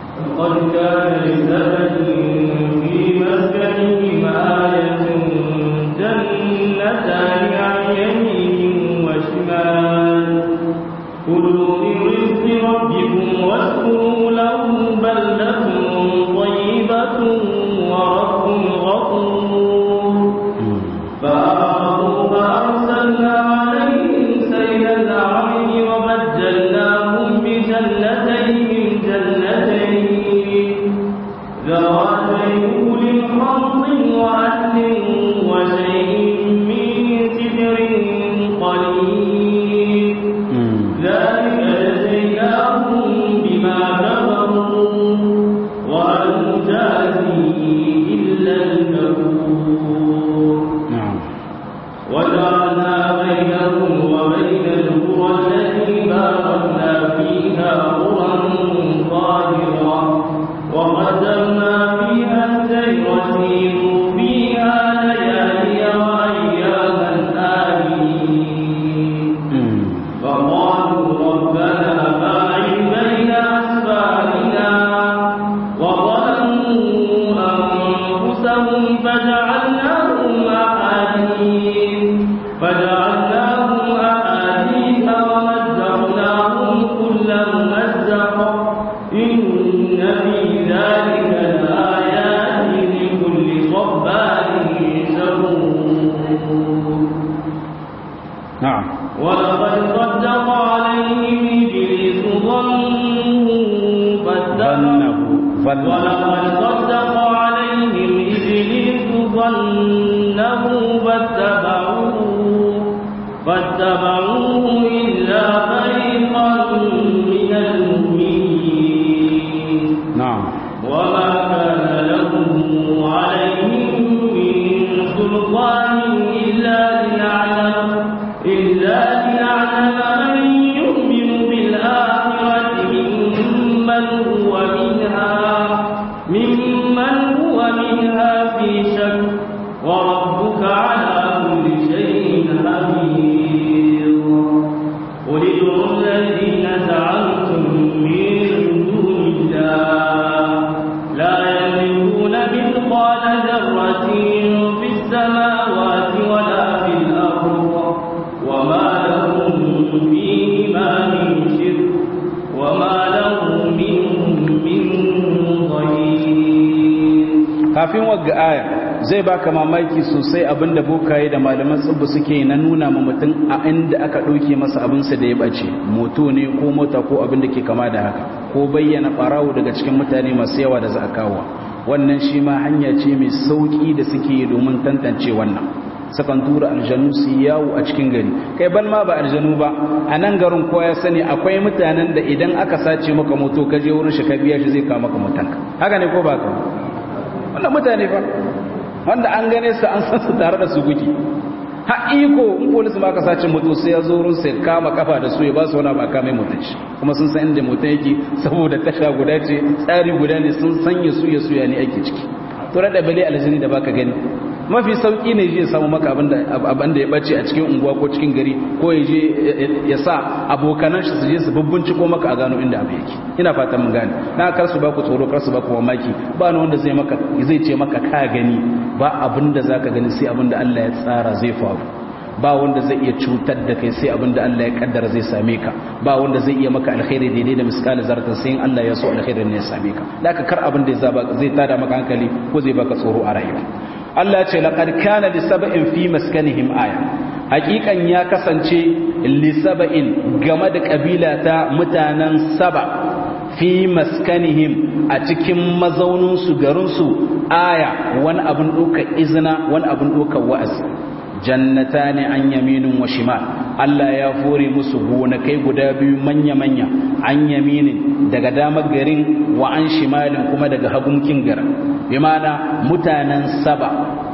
قد كان لسبب في مسكنهم آية جنتان عن يمين وشمال كلوا من رزق ربكم واشكروا له بلدة طيبة ورب غفور فأعرضوا فأرسلنا عليهم سيل العرم وبدلناهم بجنتين جنتين ذواتي كل خمط وأهل وشيء من سدر قليل ذلك جزيناهم بما كفروا وهل نجازي إلا الكفور وجعلنا بينهم وبين القرى التي باركنا فيها قرى ظاهرة وقدرنا فيها السير سيروا فيها ليالي وأياما آمنين فقالوا ربنا باعد بين أسفارنا وظلموا أنفسهم فجعلناهم أحاديث فجعلناهم أحاديث ومزقناهم كل ممزق إن في ذلك لآيات لكل صبار شكور na'am ولقد صدق عليهم إبليس ظنه فاتبعوا ظنه ظنه ولقد صدق عليهم إبليس ظنه فاتبعوه فاتبعوه إلا فريقا من المؤمنين na'am وما كان له عليهم من kafin wagga aya zai baka mamaki sosai abinda bokaye da malaman tsibbu suke na nuna ma mutum a inda aka ɗauke masa abinsa da ya bace moto ne ko mota ko abin da ke kama da haka ko bayyana ɓarawo daga cikin mutane masu yawa da za a kawo wannan shi ma hanya ce mai sauƙi da suke domin tantance wannan sakan tura aljanu su yawo a cikin gari kai ban ma ba aljanu ba a nan garin kowa ya sani akwai mutanen da idan aka sace maka moto ka je wurin shi ka biya shi zai kawo maka motanka haka ne ko ba ka wannan mutane fa wanda an gane su an san su tare da su guki ha iko in polisi ma ka sace moto sai ya zo wurin sai kama kafa da su ya ba su wani ba kame motar shi kuma sun san inda motar yake saboda tasha guda ce tsari guda ne sun sanya su ya suya ne ake ciki to da bale aljini da baka gani mafi sauki ne je samu maka abin da ya bace a cikin unguwa ko cikin gari ko ya je ya sa abokanan shi su je su ko maka a gano inda abu yake ina fatan mun gane na kar su ba ku tsoro kar su ba ku mamaki ba ni wanda zai maka zai ce maka ka gani ba abin da zaka gani sai abin da Allah ya tsara zai faru ba wanda zai iya cutar da kai sai abin da Allah ya kaddara zai same ka ba wanda zai iya maka alkhairi daidai da miskali zarta sai in Allah ya so alkhairi ne ya same ka da ka kar abin da zai tada maka hankali ko zai baka tsoro a rayuwa Allah ce laqad kana li sab'in fi maskanihim aya hakikan ya kasance li sab'in game da kabila ta mutanen saba fi maskanihim a cikin mazaunin su garin su aya wani abun doka izina wani abun doka wa'azi jannatani an yaminin wa shimal Allah ya fore musu gonakai guda biyu manya-manya an yaminin daga damar garin wa an shimalin kuma daga hagunkin garin bi mana mutanen saba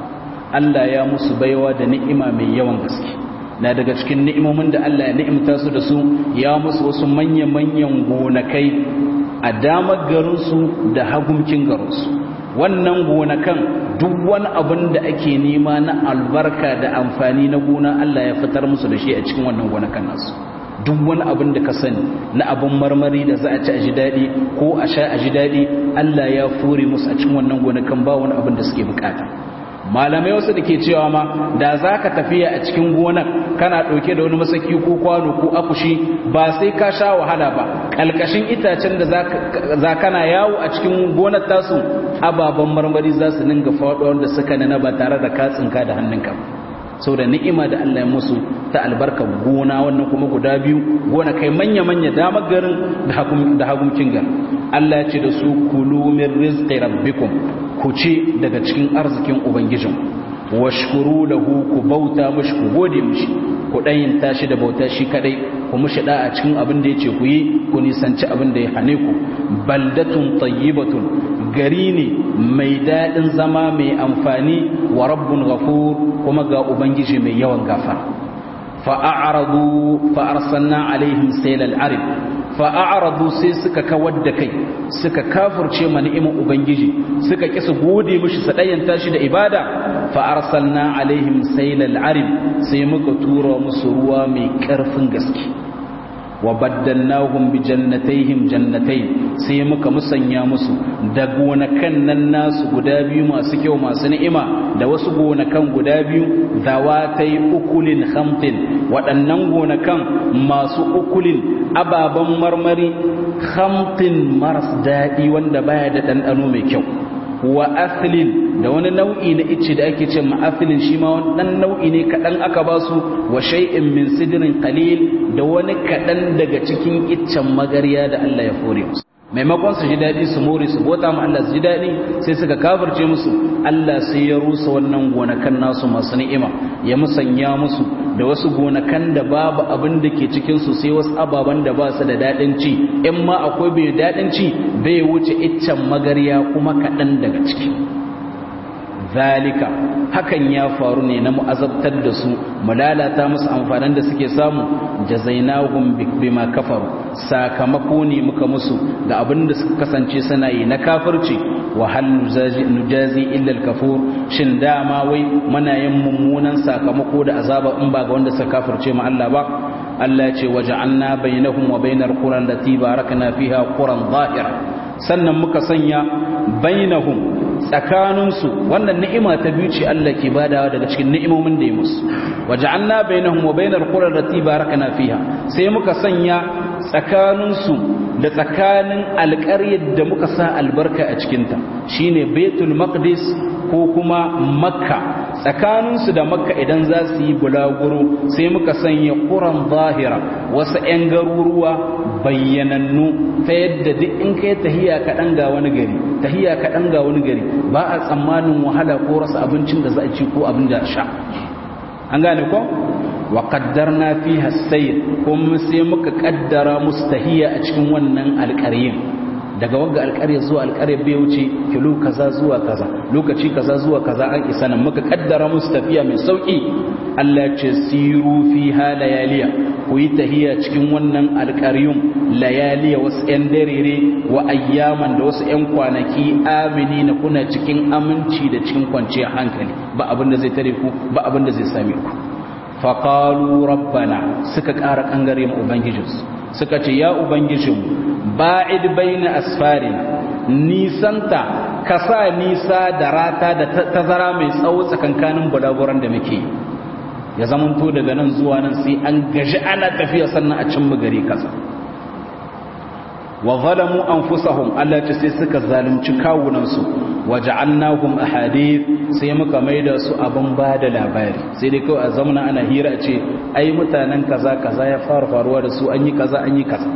Allah ya musu baiwa da ni'ima mai yawan gaske na daga cikin ni'imomin da Allah ya ni'imta su da su ya musu wasu manya-manyan gonakai a damar garinsu da hagunkin garinsu wannan gonakan duk wani abin da ake nema na albarka da amfani na gona Allah ya fitar musu da shi a cikin wannan gonakan nasu duk wani abin da ka sani na abin marmari da za a ci a ji daɗi ko a sha a ji daɗi Allah ya fure musu a cikin wannan gonakan ba wani abin da suke bukata malamai wasu da ke cewa ma da za ka tafiya a cikin gonar kana ɗauke da wani masaki ko kwano ko akushi ba sai ka sha wahala ba ƙalƙashin itacen da za kana yawo a cikin gonar tasu ababen marmari za su ninga faɗo wanda suka nana ba tare da katsinka da hannunka sau da ni'ima da Allah ya musu ta albarkar gona wannan kuma guda biyu gona kai manya-manya damar garin da hagunkin gar Allah ya ce da su kulu min rizqi rabbikum ku ce daga cikin arzikin ubangijin washkuru lahu ku bauta mishi ku gode mishi ku dayin tashi da bauta shi kadai ku mishi da a cikin abin da yace ku yi ku nisanci abin da ya hane ku baldatun tayyibatun gari ne mai dadin zama mai amfani wa rabbun ghafur kuma ga ubangiji mai yawan gafara fa'aradu fa'arsalna alaihim sailal arib fa'aradu sai suka kawar da kai suka kafurce ma ni'imar ubangiji suka ki su gode mishi su dayanta shi da ibada fa'arsalna alaihim sailal arib sai muka tura musu ruwa mai karfin gaske wa baddalnahum bi jannatayhim jannatayn sai muka musanya musu da gonakan nan nasu guda biyu masu kyau masu ni'ima da wasu gonakan guda biyu zawatai ukulin khamtin waɗannan gonakan masu ukulin ababen marmari khamtin maras daɗi wanda baya da ɗanɗano mai kyau wa aslin da wani nau'i na icce da ake ce ma'afilin shi ma wani nau'i ne kaɗan aka ba su wa shay'in min sidirin qalil da wani kaɗan daga cikin iccen magarya da Allah ya fore musu maimakon su ji daɗi su more su bota ma Allah su ji daɗi sai suka kafirce musu Allah sai ya rusa wannan gonakan nasu masu ni'ima ya musanya musu da wasu gonakan da babu abin da ke cikin su sai wasu ababen da ba su da daɗin ci in ma akwai bai daɗin ci bai wuce iccen magarya kuma kaɗan daga ciki zalika hakan ya faru ne na mu'azabtar da su mu lalata musu amfanin da suke samu jazainahum bima kafaru sakamako ne muka musu ga abin da suka kasance suna yi na kafirci wa hal nujazi illa al-kafur shin dama wai muna yin mummunan sakamako da azaba in ba ga wanda suka kafirce mu Allah ba Allah ya ce waja'alna bainahum wa bainar quran lati barakna fiha quran zahira sannan muka sanya bainahum tsakaninsu wannan ni'ima ta biyu ce Allah ke badawa daga cikin ni'imomin da ya musu waja'alna bainahum wa bainal qura allati barakna fiha sai muka sanya tsakaninsu da tsakanin alƙaryar da muka sa albarka a cikinta shine baitul maqdis ko kuma makka tsakaninsu da makka idan za su yi bulaguro sai muka sanya ƙuran zahira wasu 'yan garuruwa bayyanannu ta yadda duk in kai tahiya kaɗan ga wani gari tahiya kaɗan ga wani gari ba a tsammanin wahala ko rasa abincin da za a ci ko abin da sha an gane ko wa qaddarna fiha sayr kuma sai muka kaddara mustahiya a cikin wannan alƙaryin daga wanga alƙarya zuwa alƙarya bai wuce kilo kaza zuwa kaza lokaci kaza zuwa kaza an isa nan muka kaddara musu tafiya mai sauki Allah ce siru fiha layaliya ku yi tahiya cikin wannan alƙaryun layaliya wasu 'yan darere wa ayyaman da wasu 'yan kwanaki amini na kuna cikin aminci da cikin kwanciyar hankali ba abin da zai tare ku ba abin da zai same ku faƙalu rabbana suka ƙara ƙangare ma ubangijinsu suka ce ya ubangijinmu ba'id baina asfarina nisanta ka sa nisa da rata da tazara mai tsawo tsakankanin bulaguran da muke ya zamanto daga nan zuwa nan sai an gaji ana tafiya sannan a cin gari kasa wa zalamu anfusahum Allah ce sai suka zalunci kawunansu waja'alnahum ahadith sai muka maida su abin bada labari sai dai kawai a zamana ana hira ce ai mutanen kaza kaza ya fara faruwa da su an yi kaza an yi kaza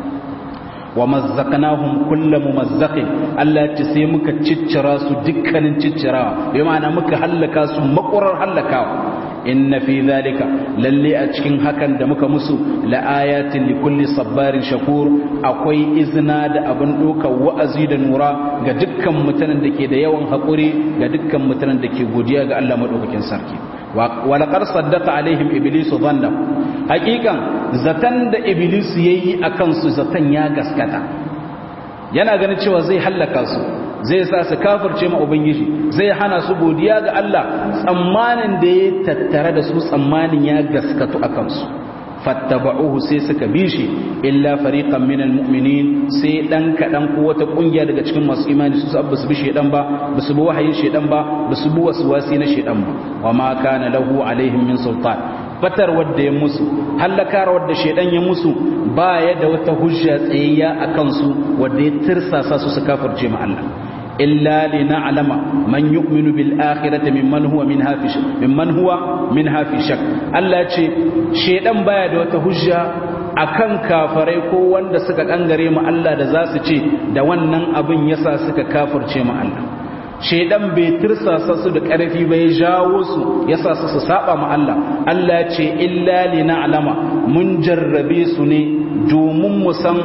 wa mazzaqnahum kullu mumazzaqin Allah ce sai muka ciccira su dukkanin ciccirawa bai ma'ana muka hallaka su makurar hallakawa inna fi zalika lalle a cikin hakan da muka musu la'ayatin li kulli sabbarin shakur akwai izina da abin dokar wa'azi da nura ga dukkan mutanen da ke da yawan haƙuri ga dukkan mutanen da ke godiya ga Allah madaukakin sarki wa laqad saddaqa alaihim iblis dhanna haqiqan zatan da iblis yayi akan su zatan ya gaskata yana ganin cewa zai hallaka su zai sa su kafirce ma ubangiji zai hana su godiya ga Allah tsammanin da ya tattare da su tsammanin ya gaskatu a kansu fattaba'uhu sai suka bi shi illa fariqan minal mu'minin sai dan kadan ko wata kungiya daga cikin masu imani su sabba su bi shedan ba basu bi wahayin shedan ba basu bi waswasi na shedan ba wa ma kana lahu alaihim min sultan fatar wadda ya musu hallakar wadda shedan ya musu ba ya da wata hujja tsayayya a kansu wadda ya tirsasa su su kafirce ma Allah illa li na'lama man yu'minu bil akhirati mimman huwa minha fi mimman huwa minha fi shak Allah ce shedan baya da wata hujja akan kafarai ko wanda suka kangare mu Allah da za su ce da wannan abin yasa suka kafirce mu Allah shaidan bai tirsasa su da ƙarfi bai jawo su ya sa su su saba ma Allah Allah ce illa li na'lama mun jarrabe su ne domin mu san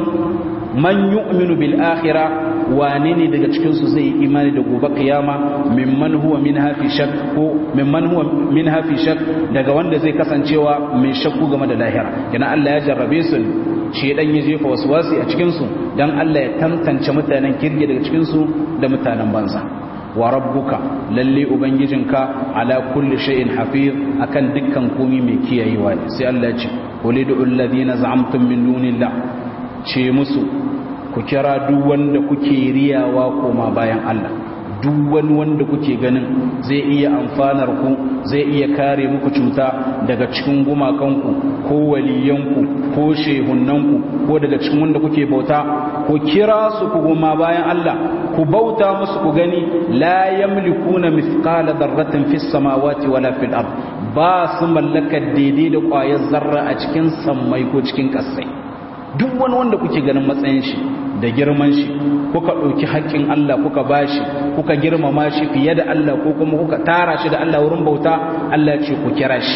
man yu'minu bil akhirah wane ne daga cikin su zai yi imani da gobe kiyama mimman huwa min hafi shak ko mimman huwa min hafi shak daga wanda zai kasancewa mai shakku game da lahira kina Allah ya jarrabe su shedan ya jefa waswasi a cikin su dan Allah ya tantance mutanen kirge daga cikin su da mutanen banza wa rabbuka lalle ubangijinka ala kulli shay'in hafiz akan dukkan komai mai kiyayewa ne sai Allah ya ce ulidu alladhina za'amtum min dunillah ce musu ku kira duk wanda kuke riyawa koma bayan Allah duk wani wanda kuke ganin zai iya amfanar ku zai iya kare muku cuta daga cikin gumakanku ko waliyanku ko shehunanku ko daga cikin wanda kuke bauta ku kira su ku goma bayan Allah ku bauta musu ku gani la yamlikuna mithqala dharratin fis samawati wala fil ard ba su mallaka daidai da ƙwayar zarra a cikin sammai ko cikin ƙasai duk wani wanda kuke ganin matsayin shi da girman shi kuka ɗauki haƙƙin Allah kuka bashi kuka girmama shi fiye da Allah ko kuma kuka tara shi da Allah wurin bauta Allah ce ku kira shi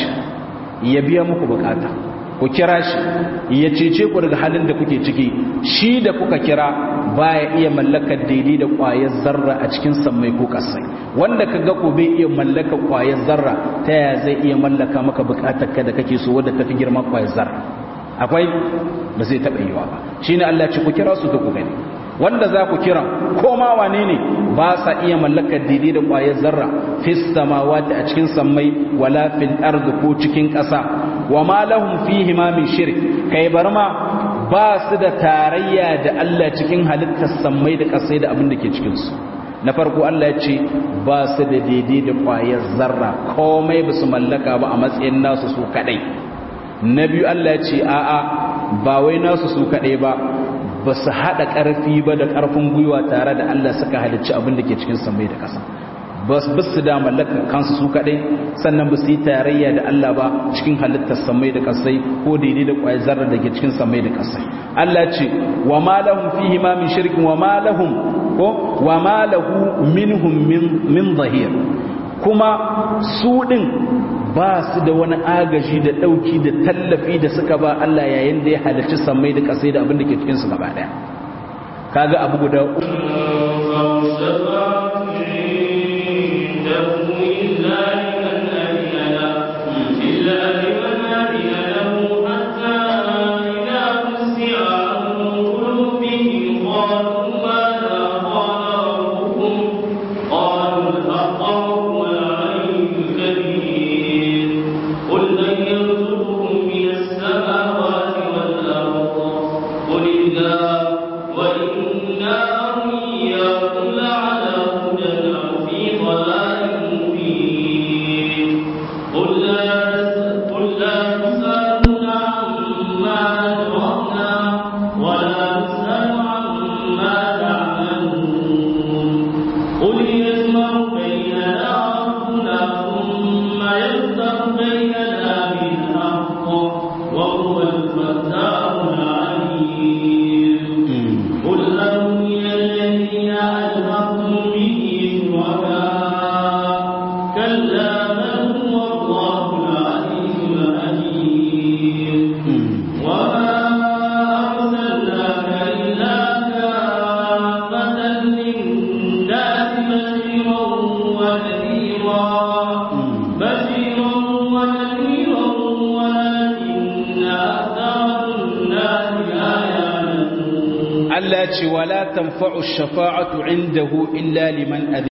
ya biya muku bukata ku kira shi ya cece ku daga halin da kuke ciki shi da kuka kira baya iya mallakar daidai da ƙwayar zarra a cikin sammai ko kasai wanda ka ga ko bai iya mallakar ƙwayar zarra ta yaya zai iya mallaka maka bukatar ka da kake so wadda tafi girman ƙwayar zarra akwai ba zai taɓa yiwa ba shine Allah ce ku kira su da ku gani wanda za ku kira ko ma wane ne ba sa iya mallakar daidai da ƙwayar zarra fis samawati a cikin sammai wala fil ardi ko cikin ƙasa wa ma lahum fihi ma min shirk kai bar ma ba su da tarayya da Allah cikin halittar sammai da ƙasai da abin da ke cikin su na farko Allah ya ce ba su da daidai da ƙwayar zarra komai ba su mallaka ba a matsayin nasu su kadai na biyu Allah ya ce a'a ba wai nasu su kaɗai ba ba su haɗa ƙarfi ba da ƙarfin gwiwa tare da Allah suka halicci abin da ke cikin samai da ƙasa ba su da mallakar kansu su kaɗai sannan ba su yi tarayya da Allah ba cikin halittar samai da ƙasai ko daidai da ƙwayar zarar da ke cikin samai da ƙasai Allah ce wa ma lahum fihi ma min shirkin wa ma lahum ko wa ma lahu minhum min zahir kuma su ɗin ba su da wani agaji da ɗauki da tallafi da suka ba Allah yayin da ya halarci sammai da ƙasai da abin da ke cikinsu gaba ɗaya kaga abu guda ce wala tanfa'u shafa'atu indahu illa liman adina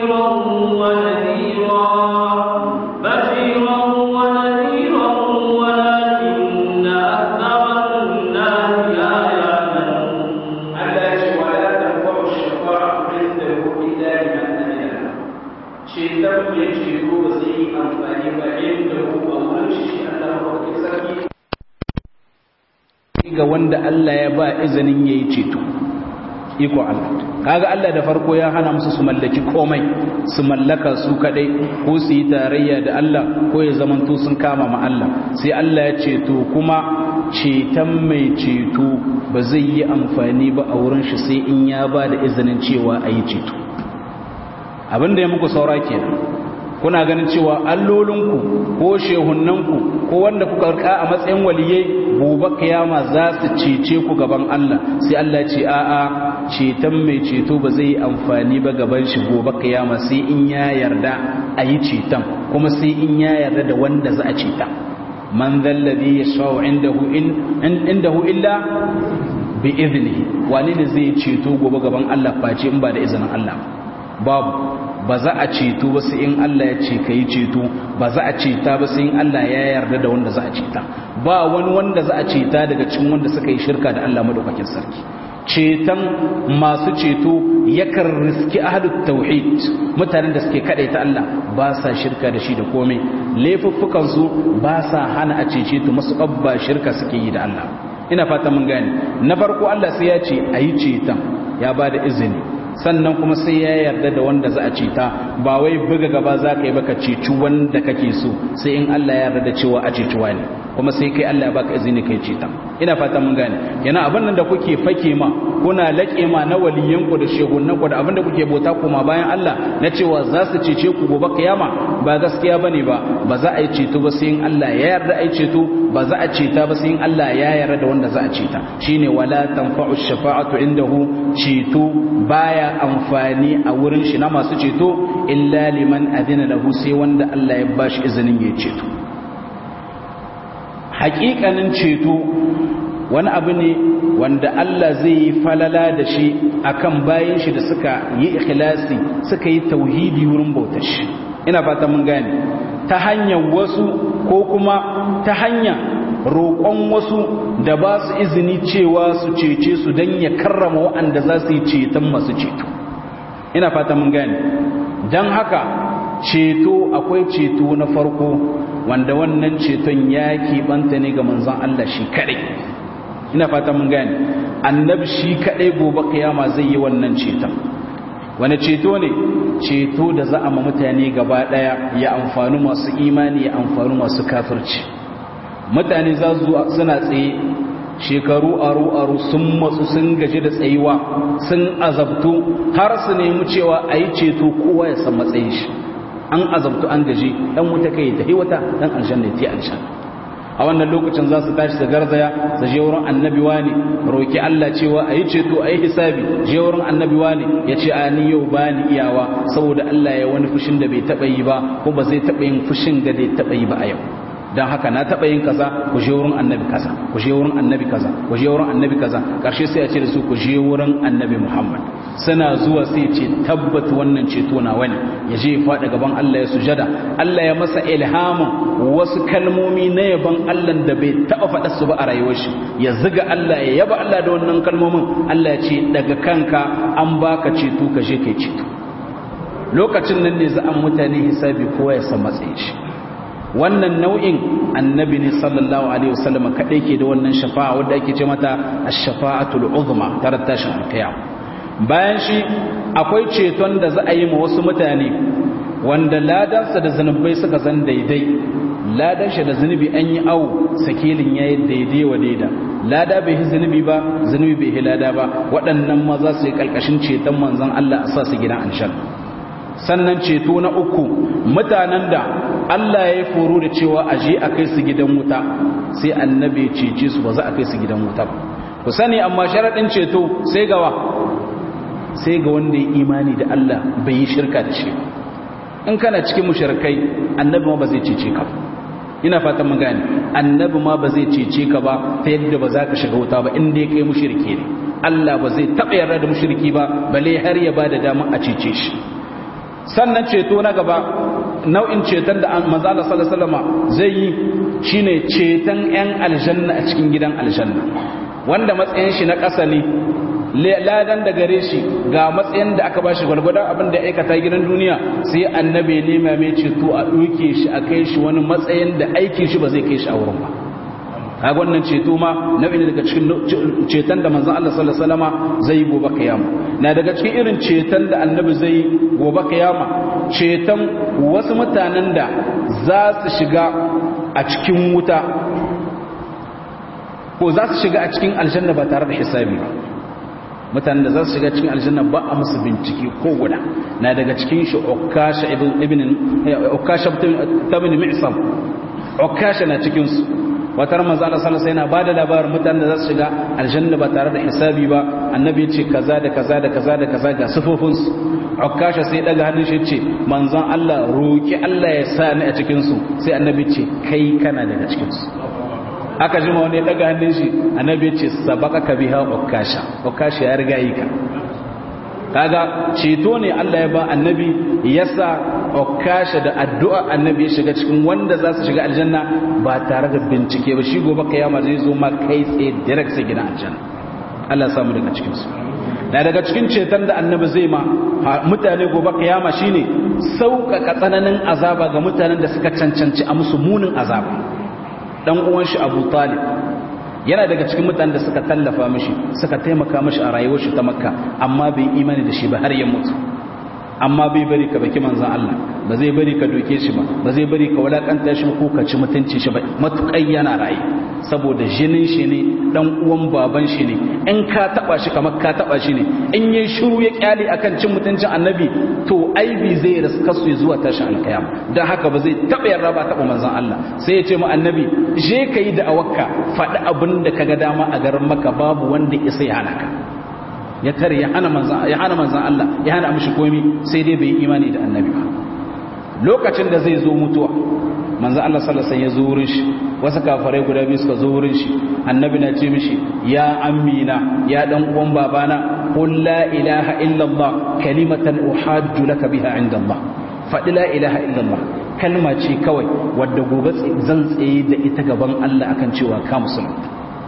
ga wanda Allah ya ba izinin yayi ceto iko Allah kaga Allah da farko ya hana musu su mallaki komai su mallaka su kadai ko su yi tarayya da Allah ko ya zamanto sun kama ma Allah sai Allah ya ceto kuma ceton mai ceto ba zai yi amfani ba a wurin shi sai in ya ba da izinin cewa a yi ceto abinda ya muku saura kenan kuna ganin cewa allolinku ko shehunnanku ko wanda kuka rika a matsayin waliyai gobe kiyama za su cece ku gaban Allah sai Allah ce a'a ceton mai ceto ba zai yi amfani ba gaban shi gobe kiyama sai in ya yarda a yi ceton kuma sai in ya yarda da wanda za a ceta man zallabi ya shawo indahu illa bi izini wani ne zai ceto gobe gaban Allah face in ba da izinin Allah babu ba za a ceto ba sai in Allah ya ce ka yi ceto ba za a ceta ba sai in Allah ya yarda da wanda za a ceta ba wani wanda za a ceta daga cikin wanda suka yi shirka da Allah madaukakin sarki ceton masu ceto yakan riski ahadut tauhid mutanen da suke ta Allah ba sa shirka da shi da komai laifuffukan su ba sa hana a cece to masu abba shirka suke yi da Allah ina fata mun gane na farko Allah sai ya ce ayi ceton ya ba da izini sannan kuma sai ya yarda da wanda za a ceta ba wai buga gaba za ka yi baka ceci wanda kake so sai in Allah ya yarda da cewa a cecuwa ne kuma sai kai Allah ya baka izini kai ceta ina fata mun gane yana abin nan da kuke fake ma kuna laƙe ma na waliyan ku da shegunan ku da abin da kuke bauta kuma bayan Allah na cewa za su cece ku gobe kiyama ba gaskiya bane ba ba za a yi ceto ba sai in Allah ya yarda a yi ceto ba za a ceta ba sai in Allah ya yarda da wanda za a ceta shine wala tanfa'u shafa'atu indahu ceto baya amfani a wurin shi na masu ceto illa liman adina lahu sai wanda Allah ya bashi izinin ya ceto haƙiƙanin ceto wani abu ne wanda Allah zai yi falala da shi akan bayan shi da suka yi ikhlasi suka yi tauhidi wurin bautar shi ina fata mun gane ta hanyar wasu ko kuma ta hanyar roƙon wasu da ba su izini cewa su cece su don ya karrama waɗanda za su yi ceton masu ceto ina fata mun gane don haka ceto akwai ceto na farko wanda wannan ceton ya keɓanta ne ga manzon Allah shi kaɗai ina fata mun gane annabi shi kaɗai gobe kiyama zai yi wannan ceton wani ceto ne ceto da za a ma mutane gaba ɗaya ya amfani masu imani ya amfani masu kafirci mutane za su suna tsaye shekaru aru-aru sun matsu sun gaji da tsayuwa sun azabtu har su nemi cewa a yi ceto kowa ya san matsayin shi an azabtu an gaji ɗan wuta kai ta wata ɗan aljanna ta aljanna a wannan lokacin za su tashi su garzaya su je wurin annabi wani roki Allah cewa a yi ceto a yi hisabi je wurin annabi wani ya ce a ni yau ba ni iyawa saboda Allah ya wani fushin da bai taɓa yi ba ko ba zai taɓa yin fushin da bai taɓa yi ba a yau don haka na taɓa yin kaza ku je wurin annabi kaza ku je wurin annabi kaza ku je wurin annabi kaza ƙarshe sai a ce da su ku je wurin annabi muhammad suna zuwa sai ce tabbat wannan ceto na wani ya je faɗa gaban allah ya sujada allah ya masa ilhamin wasu kalmomi na yaban allah da bai taɓa faɗa su ba a rayuwar shi ya ziga allah ya yaba allah da wannan kalmomin allah ya ce daga kanka an baka ceto ka je kai ceto lokacin nan ne za a mutane hisabi kowa ya san matsayin shi wannan nau'in annabi ne sallallahu alaihi wasallam kadai ke da wannan shafa'a wanda ake ce mata ash-shafa'atul uzma tare tashin alqiyam bayan shi akwai ceton da za a yi ma wasu mutane wanda ladansa da zanubai suka zan daidai ladan shi da zanubi an yi awu sakilin yayi daidai wa daida lada bai yi zanubi ba zanubi bai yi lada ba waɗannan ma za su yi kalkashin ceton manzon Allah a sa su gidan aljanna sannan ceto na uku mutanen da Allah ya yi foro da cewa a je a kai su gidan wuta sai annabi cece su ba za a kai su gidan wuta ba ku sani amma sharaɗin ceto sai gawa sai ga wanda ya imani da Allah bai yi shirka da shi in kana cikin mushrikai annabi ma ba zai cece ka ina fatan mun gane annabi ma ba zai cece ka ba ta yadda ba za ka shiga wuta ba in dai kai mushriki ne Allah ba zai taɓa yarda da mushriki ba bale har ya ba da damar a cece shi sannan ceto na gaba nau'in ceton da manzo Allah sallallahu alaihi wasallam zai yi shine ceton ƴan aljanna a cikin gidan aljanna wanda matsayin shi na ƙasa ne ladan da gare shi ga matsayin da aka bashi gwargwadon abin da ya aikata gidan duniya sai annabi ne mai ceto a ɗauke shi a kai shi wani matsayin da aikin shi ba zai kai shi a wurin ba kaga wannan ceto ma nau'i ne daga cikin ceton da manzon Allah sallallahu alaihi wasallama zai yi gobe kiyama na daga cikin irin ceton da annabi zai yi gobe kiyama ceton wasu mutanen da za su shiga a cikin wuta ko za su shiga a cikin aljanna ba tare da hisabi ba mutanen da za su shiga cikin aljanna ba a musu bincike ko guda na daga cikin shi ukasha ibn ukasha ibn mi'sam ukasha na cikin su wata ran manzo Allah sallallahu alaihi wasallam yana bada labarin mutanen da za su shiga aljanna ba tare da hisabi ba annabi ce kaza da kaza da kaza da kaza ga sifofin su ukasha sai daga hannun shi ce manzon Allah roki Allah ya sa ni a cikin su sai annabi ce kai kana daga cikin su aka jima wani ya daga hannun shi annabi ce sabaqaka biha ukasha ukasha ya riga yi ka kaga ceto ne Allah ya ba annabi yasa okasha da addu'a annabi ya shiga cikin wanda za su shiga aljanna ba tare da bincike ba shi gobe kiyama zai zo ma kai tsaye direct sai gina aljanna Allah ya samu daga cikin su na daga cikin ceton da annabi zai ma mutane gobe kiyama shine sauƙaƙa tsananin azaba ga mutanen da suka cancanci a musu munin azaba dan uwan shi Abu Talib yana daga cikin mutanen da suka tallafa mishi suka taimaka mishi a rayuwar shi ta makka amma bai imani da shi ba har ya mutu amma bai bari ka baki manzan Allah ba zai bari ka doke shi ba ba zai bari ka walakanta shi ko ka ci mutunci shi ba matukai yana raye saboda jinin shi ne dan uwan baban shi ne in ka taba shi kamar ka taba shi ne in yayi shiru ya kyale akan cin mutuncin annabi to aibi zai raska su zuwa tashin alkiyama dan haka ba zai taba yarda ba taba manzan Allah sai ya ce mu annabi je kai da awakka faɗi abin da kaga dama a garin maka babu wanda isa ya halaka ya tare ya hana manzan ya hana manzan Allah ya hana mishi komai sai dai bai imani da annabi ba lokacin da zai zo mutuwa manzan Allah sallallahu alaihi wasallam ya zo wurin shi wasu kafirai guda biyu suka zo wurin shi annabi na ce mishi ya amina ya dan uwan babana qul la ilaha illa Allah kalimatan uhajju laka biha inda Allah faɗi la ilaha illa Allah kalma ce kawai wadda gobe zan tsaye da ita gaban Allah akan cewa ka musulunta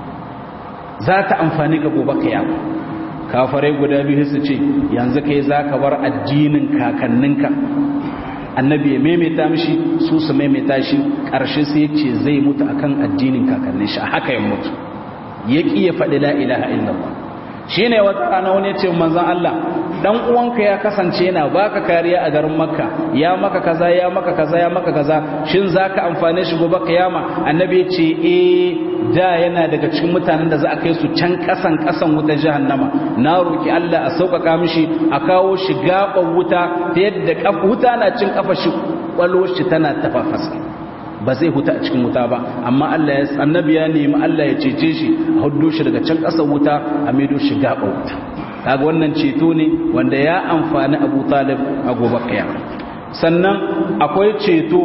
za ta amfani ga gobe kiyama kafarai guda biyu su ce yanzu kai za ka bar addinin kakanninka annabi ya maimaita mishi su su maimaita shi ƙarshe sai ya ce zai mutu akan addinin kakannin shi a haka ya mutu ya ƙi ya faɗi la ilaha illallah shi ne wata rana wani ya ce manzan Allah dan uwanka ya kasance yana baka kariya a garin makka ya maka kaza ya maka kaza ya maka kaza shin zaka amfane shi gobe kiyama annabi ya ce eh da yana daga cikin mutanen da za a kai su can kasan kasan wutar jahannama na roki Allah a sauƙaƙa mishi a kawo shi gaban wuta ta yadda wuta na cin kafa shi kwallo shi tana tafafasa ba zai huta a cikin wuta ba amma Allah ya annabi ya nemi Allah ya cece shi a hudu shi daga can ƙasar wuta a maido shi gaban wuta kaga wannan ceto ne wanda ya amfani Abu Talib a gobe kiyama sannan akwai ceto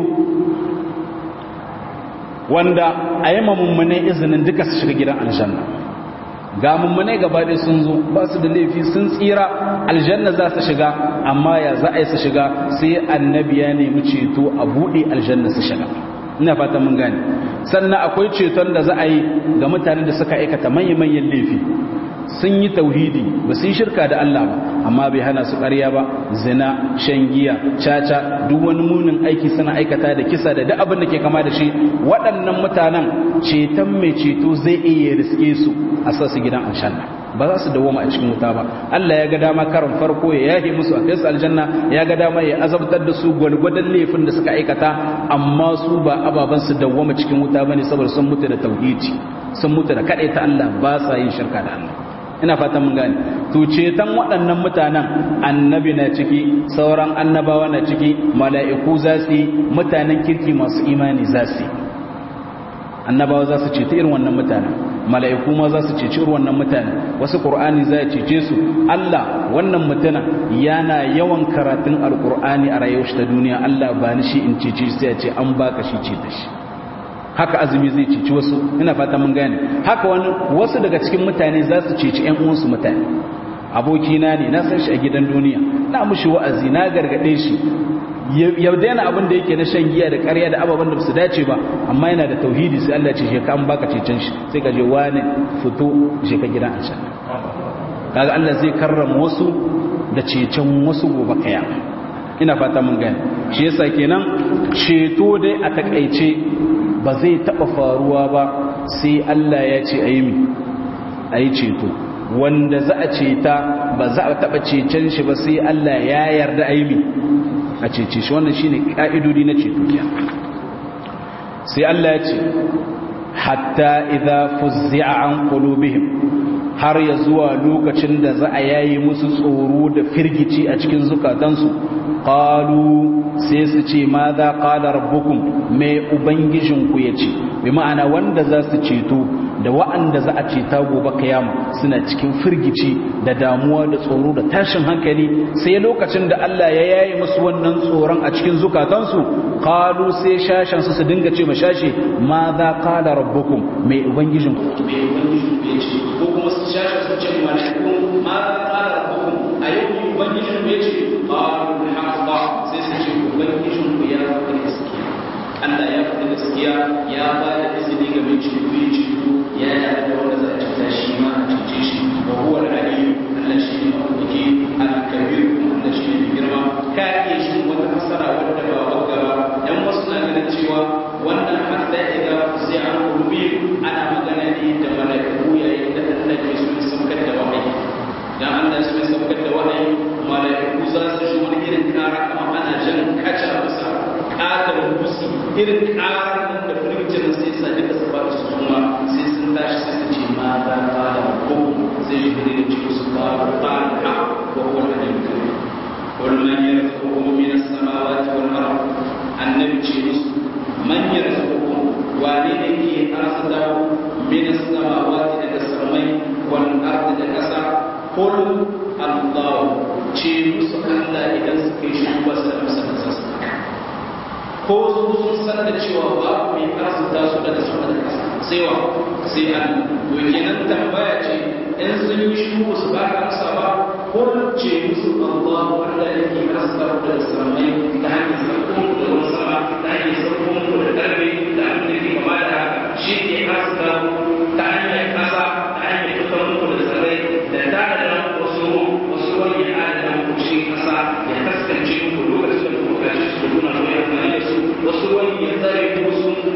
wanda a yi mummune izinin duka su shiga gidan aljanna ga mummune gaba ɗaya sun zo ba su da laifi sun tsira aljanna za su shiga amma ya za a yi su shiga sai annabi ya nemi ceto a buɗe aljanna su shiga ina fata mun gane sannan akwai ceton da za a yi ga mutanen da suka aikata manya-manyan laifi sun yi tauhidi ba su yi shirka da Allah ba amma bai hana su ƙarya ba zina shan giya caca duk wani munin aiki suna aikata da kisa da duk abin da ke kama da shi waɗannan mutanen ceton mai ceto zai iya riske su a sa su gidan aljanna ba za su dawoma a cikin wuta ba Allah ya ga dama karin farko ya yahe musu a kai su aljanna ya ga dama ya azabtar da su gwalgwadon laifin da suka aikata amma su ba ababan su dawoma cikin wuta bane saboda sun mutu da tauhidi sun mutu da ta Allah ba sa yin shirka da Allah ina fatan mun gane to ceton waɗannan mutanen annabi na ciki sauran annabawa na ciki mala'iku za su yi mutanen kirki masu imani za su yi annabawa za su ceta irin wannan mutanen mala'iku ma za su ceci irin wannan mutanen wasu qur'ani za ya cece su Allah wannan mutanen yana yawan karatun alqur'ani a rayuwar shi ta duniya Allah ba ni shi in cece sai ya ce an baka shi ce da shi haka azumi zai cici wasu ina fata mun gane haka wani wasu daga cikin mutane za su cici ƴan uwansu mutane abokina ne na san shi a gidan duniya na mushi wa'azi na gargade shi ya daina abin da yake na shan giya da ƙarya da ababen da su dace ba amma yana da tauhidi sai Allah ce shi ka an baka cecen shi sai ka je wani fito je ka gidan an shan kaga Allah zai karrama wasu da cecen wasu gobe kiyama ina fata mun gane shi yasa kenan ceto dai a takaice ba zai taba faruwa ba sai Allah ya ce a yi mi a yi ceto wanda za a ceta ba za a taba cecen shi ba sai Allah ya yarda a yi mi a cece shi wannan shine ka'idodi na ceto sai Allah ya ce hatta idza fuzzi'a an qulubihim har ya zuwa lokacin da za a yayi musu tsoro da firgici a cikin zukatansu qalu sai su ce ma za qala rabbukum mai ubangijinku yace bi ma'ana wanda za su ceto da wa'anda za a ceta gobe kiyama suna cikin firgici da damuwa da tsoro da tashin hankali sai lokacin da Allah ya yayi musu wannan tsoron a cikin zukatansu qalu sai shashan su su dinga ce mashashi ma za qala rabbukum mai ubangijinku mai ubangijinku yace ko kuma su shashan su ce malaikun ma za qala rabbukum ayyukum ubangijinku yace qalu haqqa sai su ce ubangijinku ya faɗi gaskiya Allah ya faɗi gaskiya ya ba da izini ga mai ceto ya ceto ya yi da wanda za a cuta shi ma a cuce shi wa huwa al-aliyu Allah shi ne maɗaukaki al-kabir kuma Allah shi ne mai girma ka iya shi wata fasara wadda ba wagga ba dan wasu na ganin cewa wannan hatta idan sai an kulbi ana magana ne da mala'iku yayin da Allah ke so ya saukar da wahayi dan Allah so ya saukar da wahayi mala'iku za su shi wani irin kara kamar ana jan kaca bisa ƙatar musi irin ƙarar nan da firgicin sai sa duka su ba su kuma sai sun tashi sai su ce ma za ka da ko sai shi da ce su ka ba ha ko ko da ne ka wal man yarzuqukum min as-samawati wal ard annabi ce musu man yarzuqukum wane ne ke arzuta min as-samawati daga samai wal ard da kasa qul Allah ce musu Allah idan suka yi shi ba su da musa ko su sun san da cewa ba mai arzuta su daga sama da kasa sai wa sai an to kenan tambaya ce in sun yi shi su ba ka amsa ba ko ce musu Allah wanda yake arzuta ku daga samai ta hanyar sarkon ku da wani sama ta hanyar sarkon ku da karfe da abin da ke kama da haka shi ke arzuta ta hanyar kasa ta hanyar fitar muku da tsirrai da ta da wasu wasu wani ya adana muku shi kasa ya kaskance muku lokacin da kuka kaji su kuna mai amfani da su wasu wani ya tsare wasu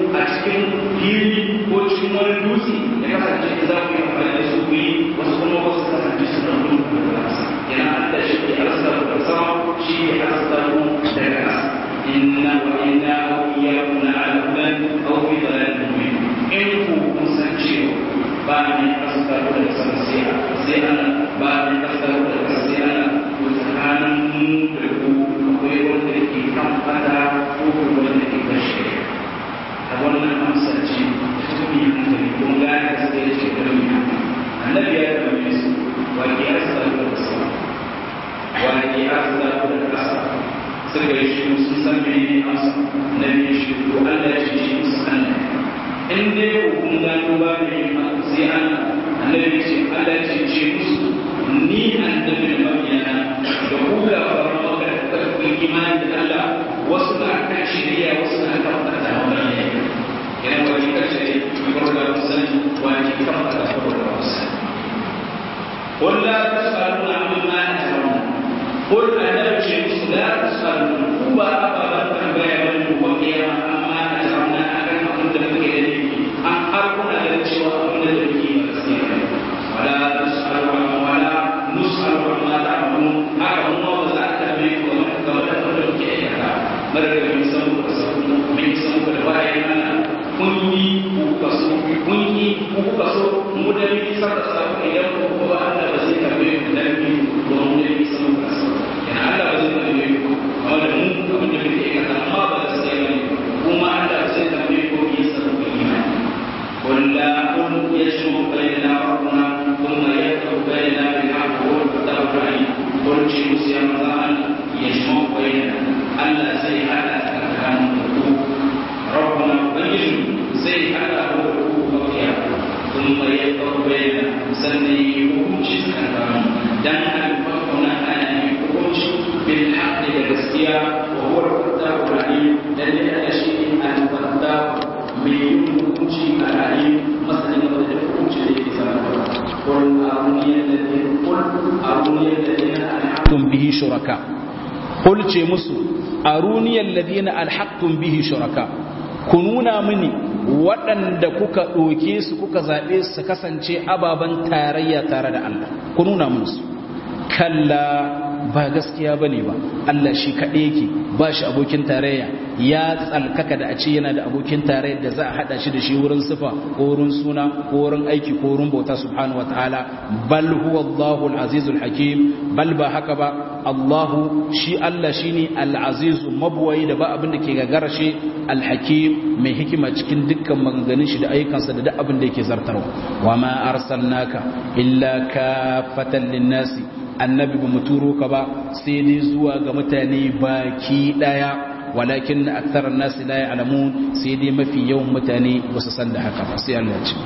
shi asbaru da ras inna wa inna wa iyyakum la'alan aw fi dhalalin mubin in ku kun san cewa ba ne asbaru da sama sai sai ana ba ne asbaru da sai ana ko tsakanin mu da ku akwai wanda ke kan fada ko wanda ke kan shari'a a wannan amsa ce ta tafi hankali kun gane gaskiya ce kalmi annabi ya tambaye su wa ke asbaru da sama wa ke asbaru da kasa suka yi shi sun san mene amsa na biyu shi ko Allah ya ce shi musu Allah in dai ko kun gano ba ne sai Allah annabi ce Allah ya ce ce musu ni annabi da mabiyana da ku ga fara maka da karfin imani da Allah wasu na kan shirya wasu na kan fata wani ne yana wani kace ko da musani wani kan fata ko da musani قل لا تسألون عما أجرمنا قل أنا بشيء لا تسألون هو أبا تنبيه من وقيام أما أجرمنا أكن أكن تفكير أن أكون أدرك وأكون أدرك ولا تسأل ولا نسأل عما تعملون هذا هو وزارة التنبيه ومن كما تفكر في مرة من سمو كسمو من سمو كدواء أنا kunyi ku kaso kunyi ku kaso mu da ni sa da sa idan ku ko Allah ba zai karbe ku da ni ko mu da ni samu kaso yana Allah ba zai karbe ku amma da mu abin da muke kada amma ba da sai ne kuma Allah zai karbe ku yi sabu ku imani walla kun yashmu bainana rabbuna thumma yaqtu bainana bil haqq wa tawfiq kun ci musu ya mazan yashmu bainana Allah zai hada tsakanin ku ربنا بين زي على هو وقيا ثم يقر بين سني حكمش سكران دان الفقنا أنا حكمش بالحق للgaskiya وهو الفتاح العليم دليل على شيء الفتاح من حكمش العليم مثلا يقول حكمش قل أروني الذين قل أروني الذين أنعمتم به شركاء قل ce musu aruniyar ladina alhaktun bihi shuraka ku nuna mini waɗanda kuka ɗoke su kuka zaɓe su kasance ababen tarayya tare da Allah ku nuna musu kalla ba gaskiya bane ba Allah shi kaɗai yake ba shi abokin tarayya ya tsalkaka da a ce yana da abokin tarayya da za a haɗa shi da shi wurin sifa ko wurin suna ko wurin aiki ko wurin bauta subhanahu wa ta'ala bal huwa Allahu al-azizul hakim bal ba haka ba Allahu shi Allah shine al-azizu mabuwayi da ba abin da ke gagara shi al-hakim mai hikima cikin dukkan maganganun shi da ayyukansa da duk abin da yake zartarwa wa ma arsalnaka illa kafatan lin-nasi annabi ba mu turo ka ba sai dai zuwa ga mutane baki daya walakin na akthar an-nas la ya'lamun sai dai mafi yawan mutane ba su san da haka ba sai Allah ya ce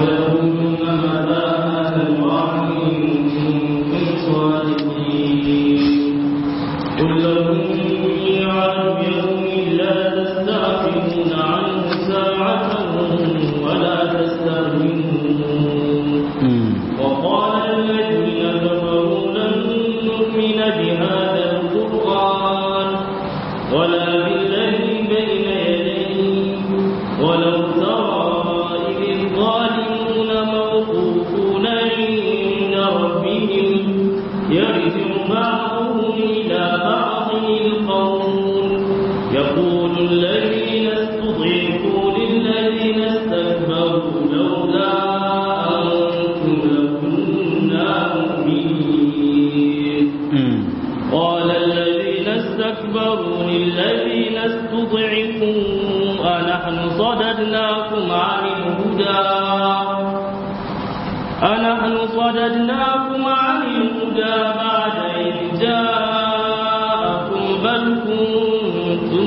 قل لهم ميعاد يوم لا تستعجلون عنه ساعة ولا تستأخرون وقال الذين كفروا لن نؤمن بهذا القرآن ولا بالذي بين يديه ولو ترى إذ الظالمون موقوفون عند ربهم يرجع بعضهم إلى بعض القول يقول الذين استضعفوا للذين استكبروا لولا أنتم لكنا مؤمنين قال الذين استكبروا للذين استضعفوا أنحن صددناكم عن الهدى أنحن صددناكم عن الهدى بعد إذ جاءكم بل كنتم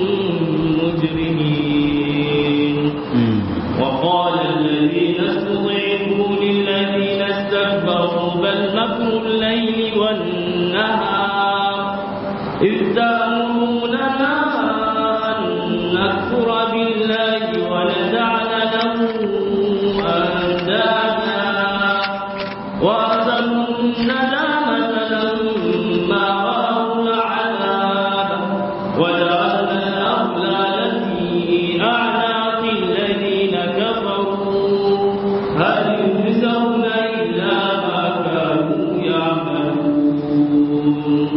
مجرمين وقال الذين استضعفوا للذين استكبروا بل مكر الليل والنهار إذ تأمروننا أن نكفر بالله ونجعل له أندادا وأسروا الندامة لما رأوا العذاب وجعلنا الأغلال في أعناق الذين كفروا هل يجزون إلا ما كانوا يعملون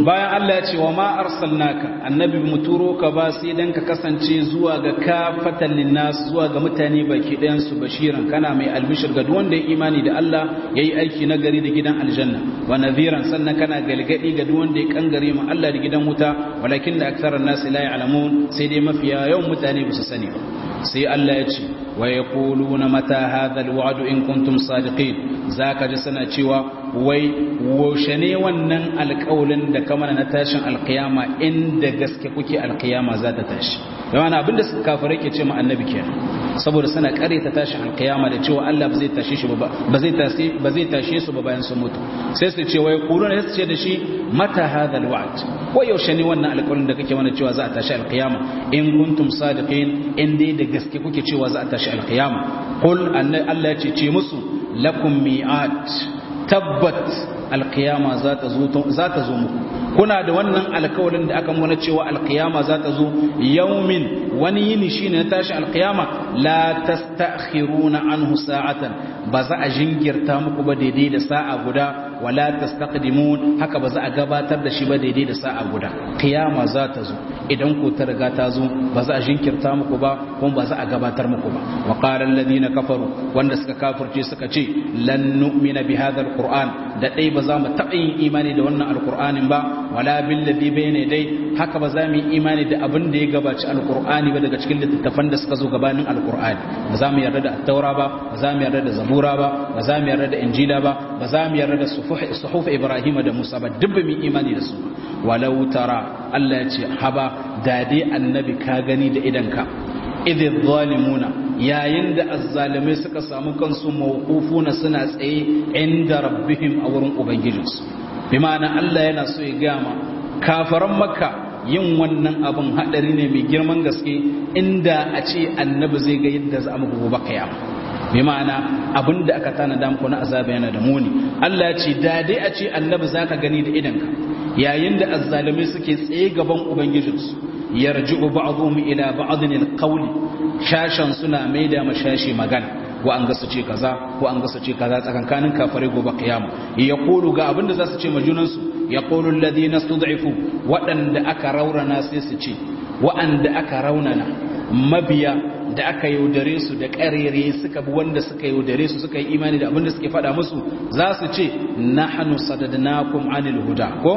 Allah ya ce wa ma arsalnaka annabi mu turo ka ba sai dan ka kasance zuwa ga kafatan linnas zuwa ga mutane baki ɗayan su bashiran kana mai albishir ga duk wanda ya imani da Allah yayi aiki na gari da gidan aljanna wa nadhiran sannan kana galgadi ga duk wanda ya kangare mu Allah da gidan wuta walakin da aktharan nas la ya'lamun sai dai mafiya yawan mutane ba su sani ba sai Allah ya ce wa yaquluna mata hadha alwa'd in kuntum sadiqin zaka ji sana cewa wai woshe ne wannan alƙawlin da kamar na tashin alƙiyama inda gaske kuke alƙiyama za ta tashi yawan abinda suka kafirai ke ce ma annabi kenan saboda suna kare ta tashin alƙiyama da cewa Allah ba zai tashe shi ba ba zai tashe ba zai tashe su ba bayan sun mutu sai su ce wai quluna sai su ce da shi mata hadha alwa'd ko yaushe ne wannan alƙawlin da kake mana cewa za a tashi alƙiyama in kuntum sadiqin in dai da gaske kuke cewa za a tashi alƙiyama qul Allah ya ce ce musu lakum mi'at tabbat alkiyama za ta zo muku kuna da wannan alkawalin da aka muna cewa alkiyama za ta zo yaumin wani yini shine na tashi alkiyama la tastakhiruna anhu sa'atan ba za a jingirta muku ba daidai da sa'a guda wala tastaqdimun haka ba za a gabatar da shi ba daidai da sa'a guda kiyama za ta zo idan ku ta riga ta zo ba za a jinkirta muku ba kuma ba za a gabatar muku ba wa qala alladhina kafaru wanda suka kafirce suka ce lan nu'mina bi hadha alquran da dai ba za mu taɓa yin imani da wannan alqur'anin ba wala bil ladhi bayna dai haka ba za mu yi imani da abin da ya gabaci alqur'ani ba daga cikin littattafan da suka zo gabanin alqur'ani ba za mu yarda da at-taura ba ba za mu yarda da zabura ba ba za mu yarda da injila ba ba za mu yarda da suhuf ibrahim da musa ba duk ba mu imani da su walau tara Allah ya ce haba da dai annabi ka gani da idanka idh zalimuna yayin da azzalimai suka samu kansu mawqufuna suna tsaye inda rabbihim a wurin ubangijinsu bi ma'ana Allah yana so ya gama kafaran makka yin wannan abin hadari ne mai girman gaske inda a ce annabi zai ga yadda za a muku gobe kiyama bi ma'ana abin da aka tanada muku na azaba yana da muni Allah ya ce da dai a ce annabi zaka gani da idanka yayin da azzalimai suke tsaye gaban ubangijinsu yarji'u ba'dhum ila ba'dhin alqawl shashan suna maida mashashi magana ko an ga su ce kaza ko an ga su ce kaza tsakankanin kafare gobe kiyama yaqulu ga abinda za su ce majunan su yaqulu alladhina stud'ifu wadanda aka raunana sai su ce wa'anda aka raunana mabiya da aka yaudare su da ƙarere suka bi wanda suka yaudare su suka yi imani da abinda suke faɗa musu za su ce nahnu sadadnakum anil huda ko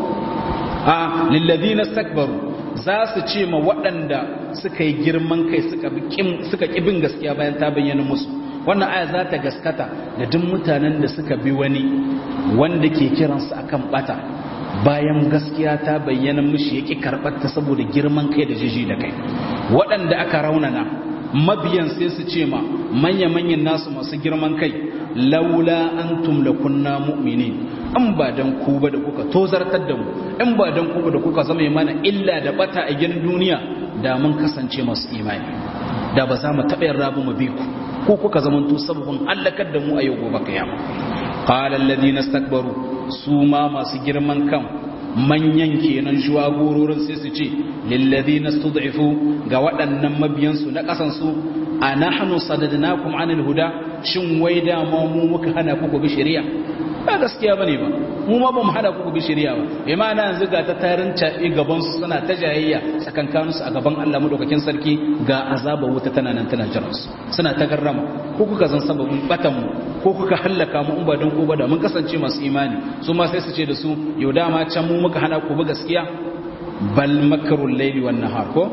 a lilladhina istakbaru za su ce ma waɗanda suka yi girman kai suka ƙibin gaskiya bayan ta bayyana musu wannan aya za ta gaskata da duk mutanen da suka bi wani wanda ke kiransu akan bata bayan gaskiya ta bayyana mushi ya ƙi karɓarta saboda girman kai da jiji da kai waɗanda aka raunana mabiyan sai su ce ma manya-manyan nasu masu girman kai laula antum lakunna mu'minin in ba dan ku ba da kuka tozartar da mu in ba dan ku ba da kuka zama mana illa da bata a gidan duniya da mun kasance masu imani da ba za mu taɓa yin rabu mu bi ku ko kuka zamanto sababin allakar da mu a yau gobe kiyama qala alladhina istakbaru su ma masu girman kan manyan kenan shuwagororin sai su ce lilladhina stud'ifu ga waɗannan mabiyansu na ƙasansu a nahnu sadadnakum anil huda shin wai da ma mu muka hana ku bi shari'a ba gaskiya bane ba mu ma ba mu hada ku bi shari'a ba bai ma na yanzu ga ta tarin caɓe gaban su suna ta jayayya tsakankanin su a gaban Allah madaukakin sarki ga azaba wuta tana nan tana jiran su suna ta garrama ko kuka zan sababin batan mu ko kuka hallaka mu in ba don ko ba da mun kasance masu imani su ma sai su ce da su yau dama can mu muka hana ku bi gaskiya bal makarul layli wan nahar ko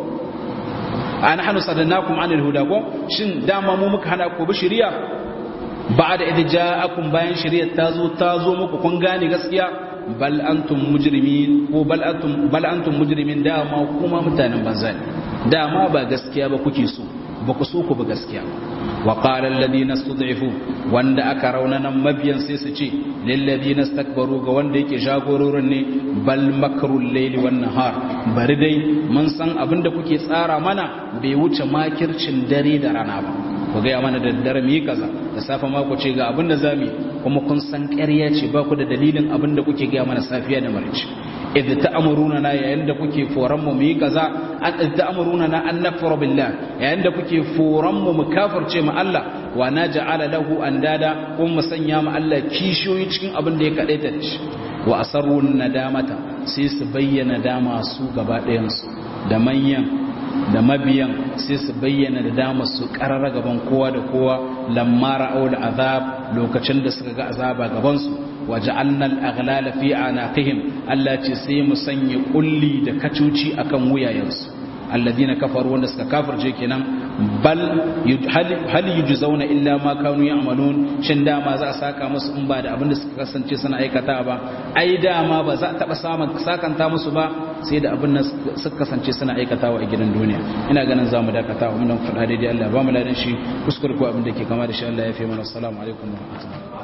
an hanu sadannakum anil huda ko shin dama mu muka hana ku bi shari'a ba'da idh ja'akum bayan shari'ar ta zo ta zo muku kun gane gaskiya bal antum mujrimin ko bal antum bal antum mujrimin dama kuma mutanen banza ne dama ba gaskiya ba kuke so ba ku so ku ba gaskiya wa qala alladhina stud'ifu wanda aka raunana mabiyan sai su ce lil ladina istakbaru ga wanda yake jagororin ne bal makrul layli wan nahar bari dai mun san abinda kuke tsara mana bai wuce makircin dare da rana ba ku gaya mana da daddare mu yi kaza da safe ma ku ce ga abin da za mu yi kuma kun san ƙarya ce ba ku da dalilin abin da kuke gaya mana safiya da marici idh ta'muruna na yayin da kuke foran mu yi kaza an idh ta'muruna na an nakfura billah yayin da kuke foran mu mu kafirce mu Allah wa naj'ala lahu andada kuma mu sanya mu Allah kishiyoyi cikin abin da ya kadaita shi wa asarrun nadamata sai su bayyana dama su gaba ɗayansu da manyan da mabiyan sai su bayyana da dama su ƙarara gaban kowa da kowa lamma ra'au da azab lokacin da suka ga azaba gabansu waje annal aghlala fi anaqihim Allah ce sai mu sanya kulli da kacuci akan wuyayensu alladina kafaru wanda suka kafirce kenan bal hal yujzauna illa ma kanu ya'malun shin dama za a saka musu in ba da abin da suka kasance suna aikata ba ai dama ba za a taba samun sakanta musu ba sai da abin da suka kasance suna aikatawa a gidan duniya ina ganin zamu dakata wa mun faɗa daidai Allah ba mu ladan shi kuskure ko abin da ke kama da shi Allah ya fi mana assalamu alaikum wa rahmatullahi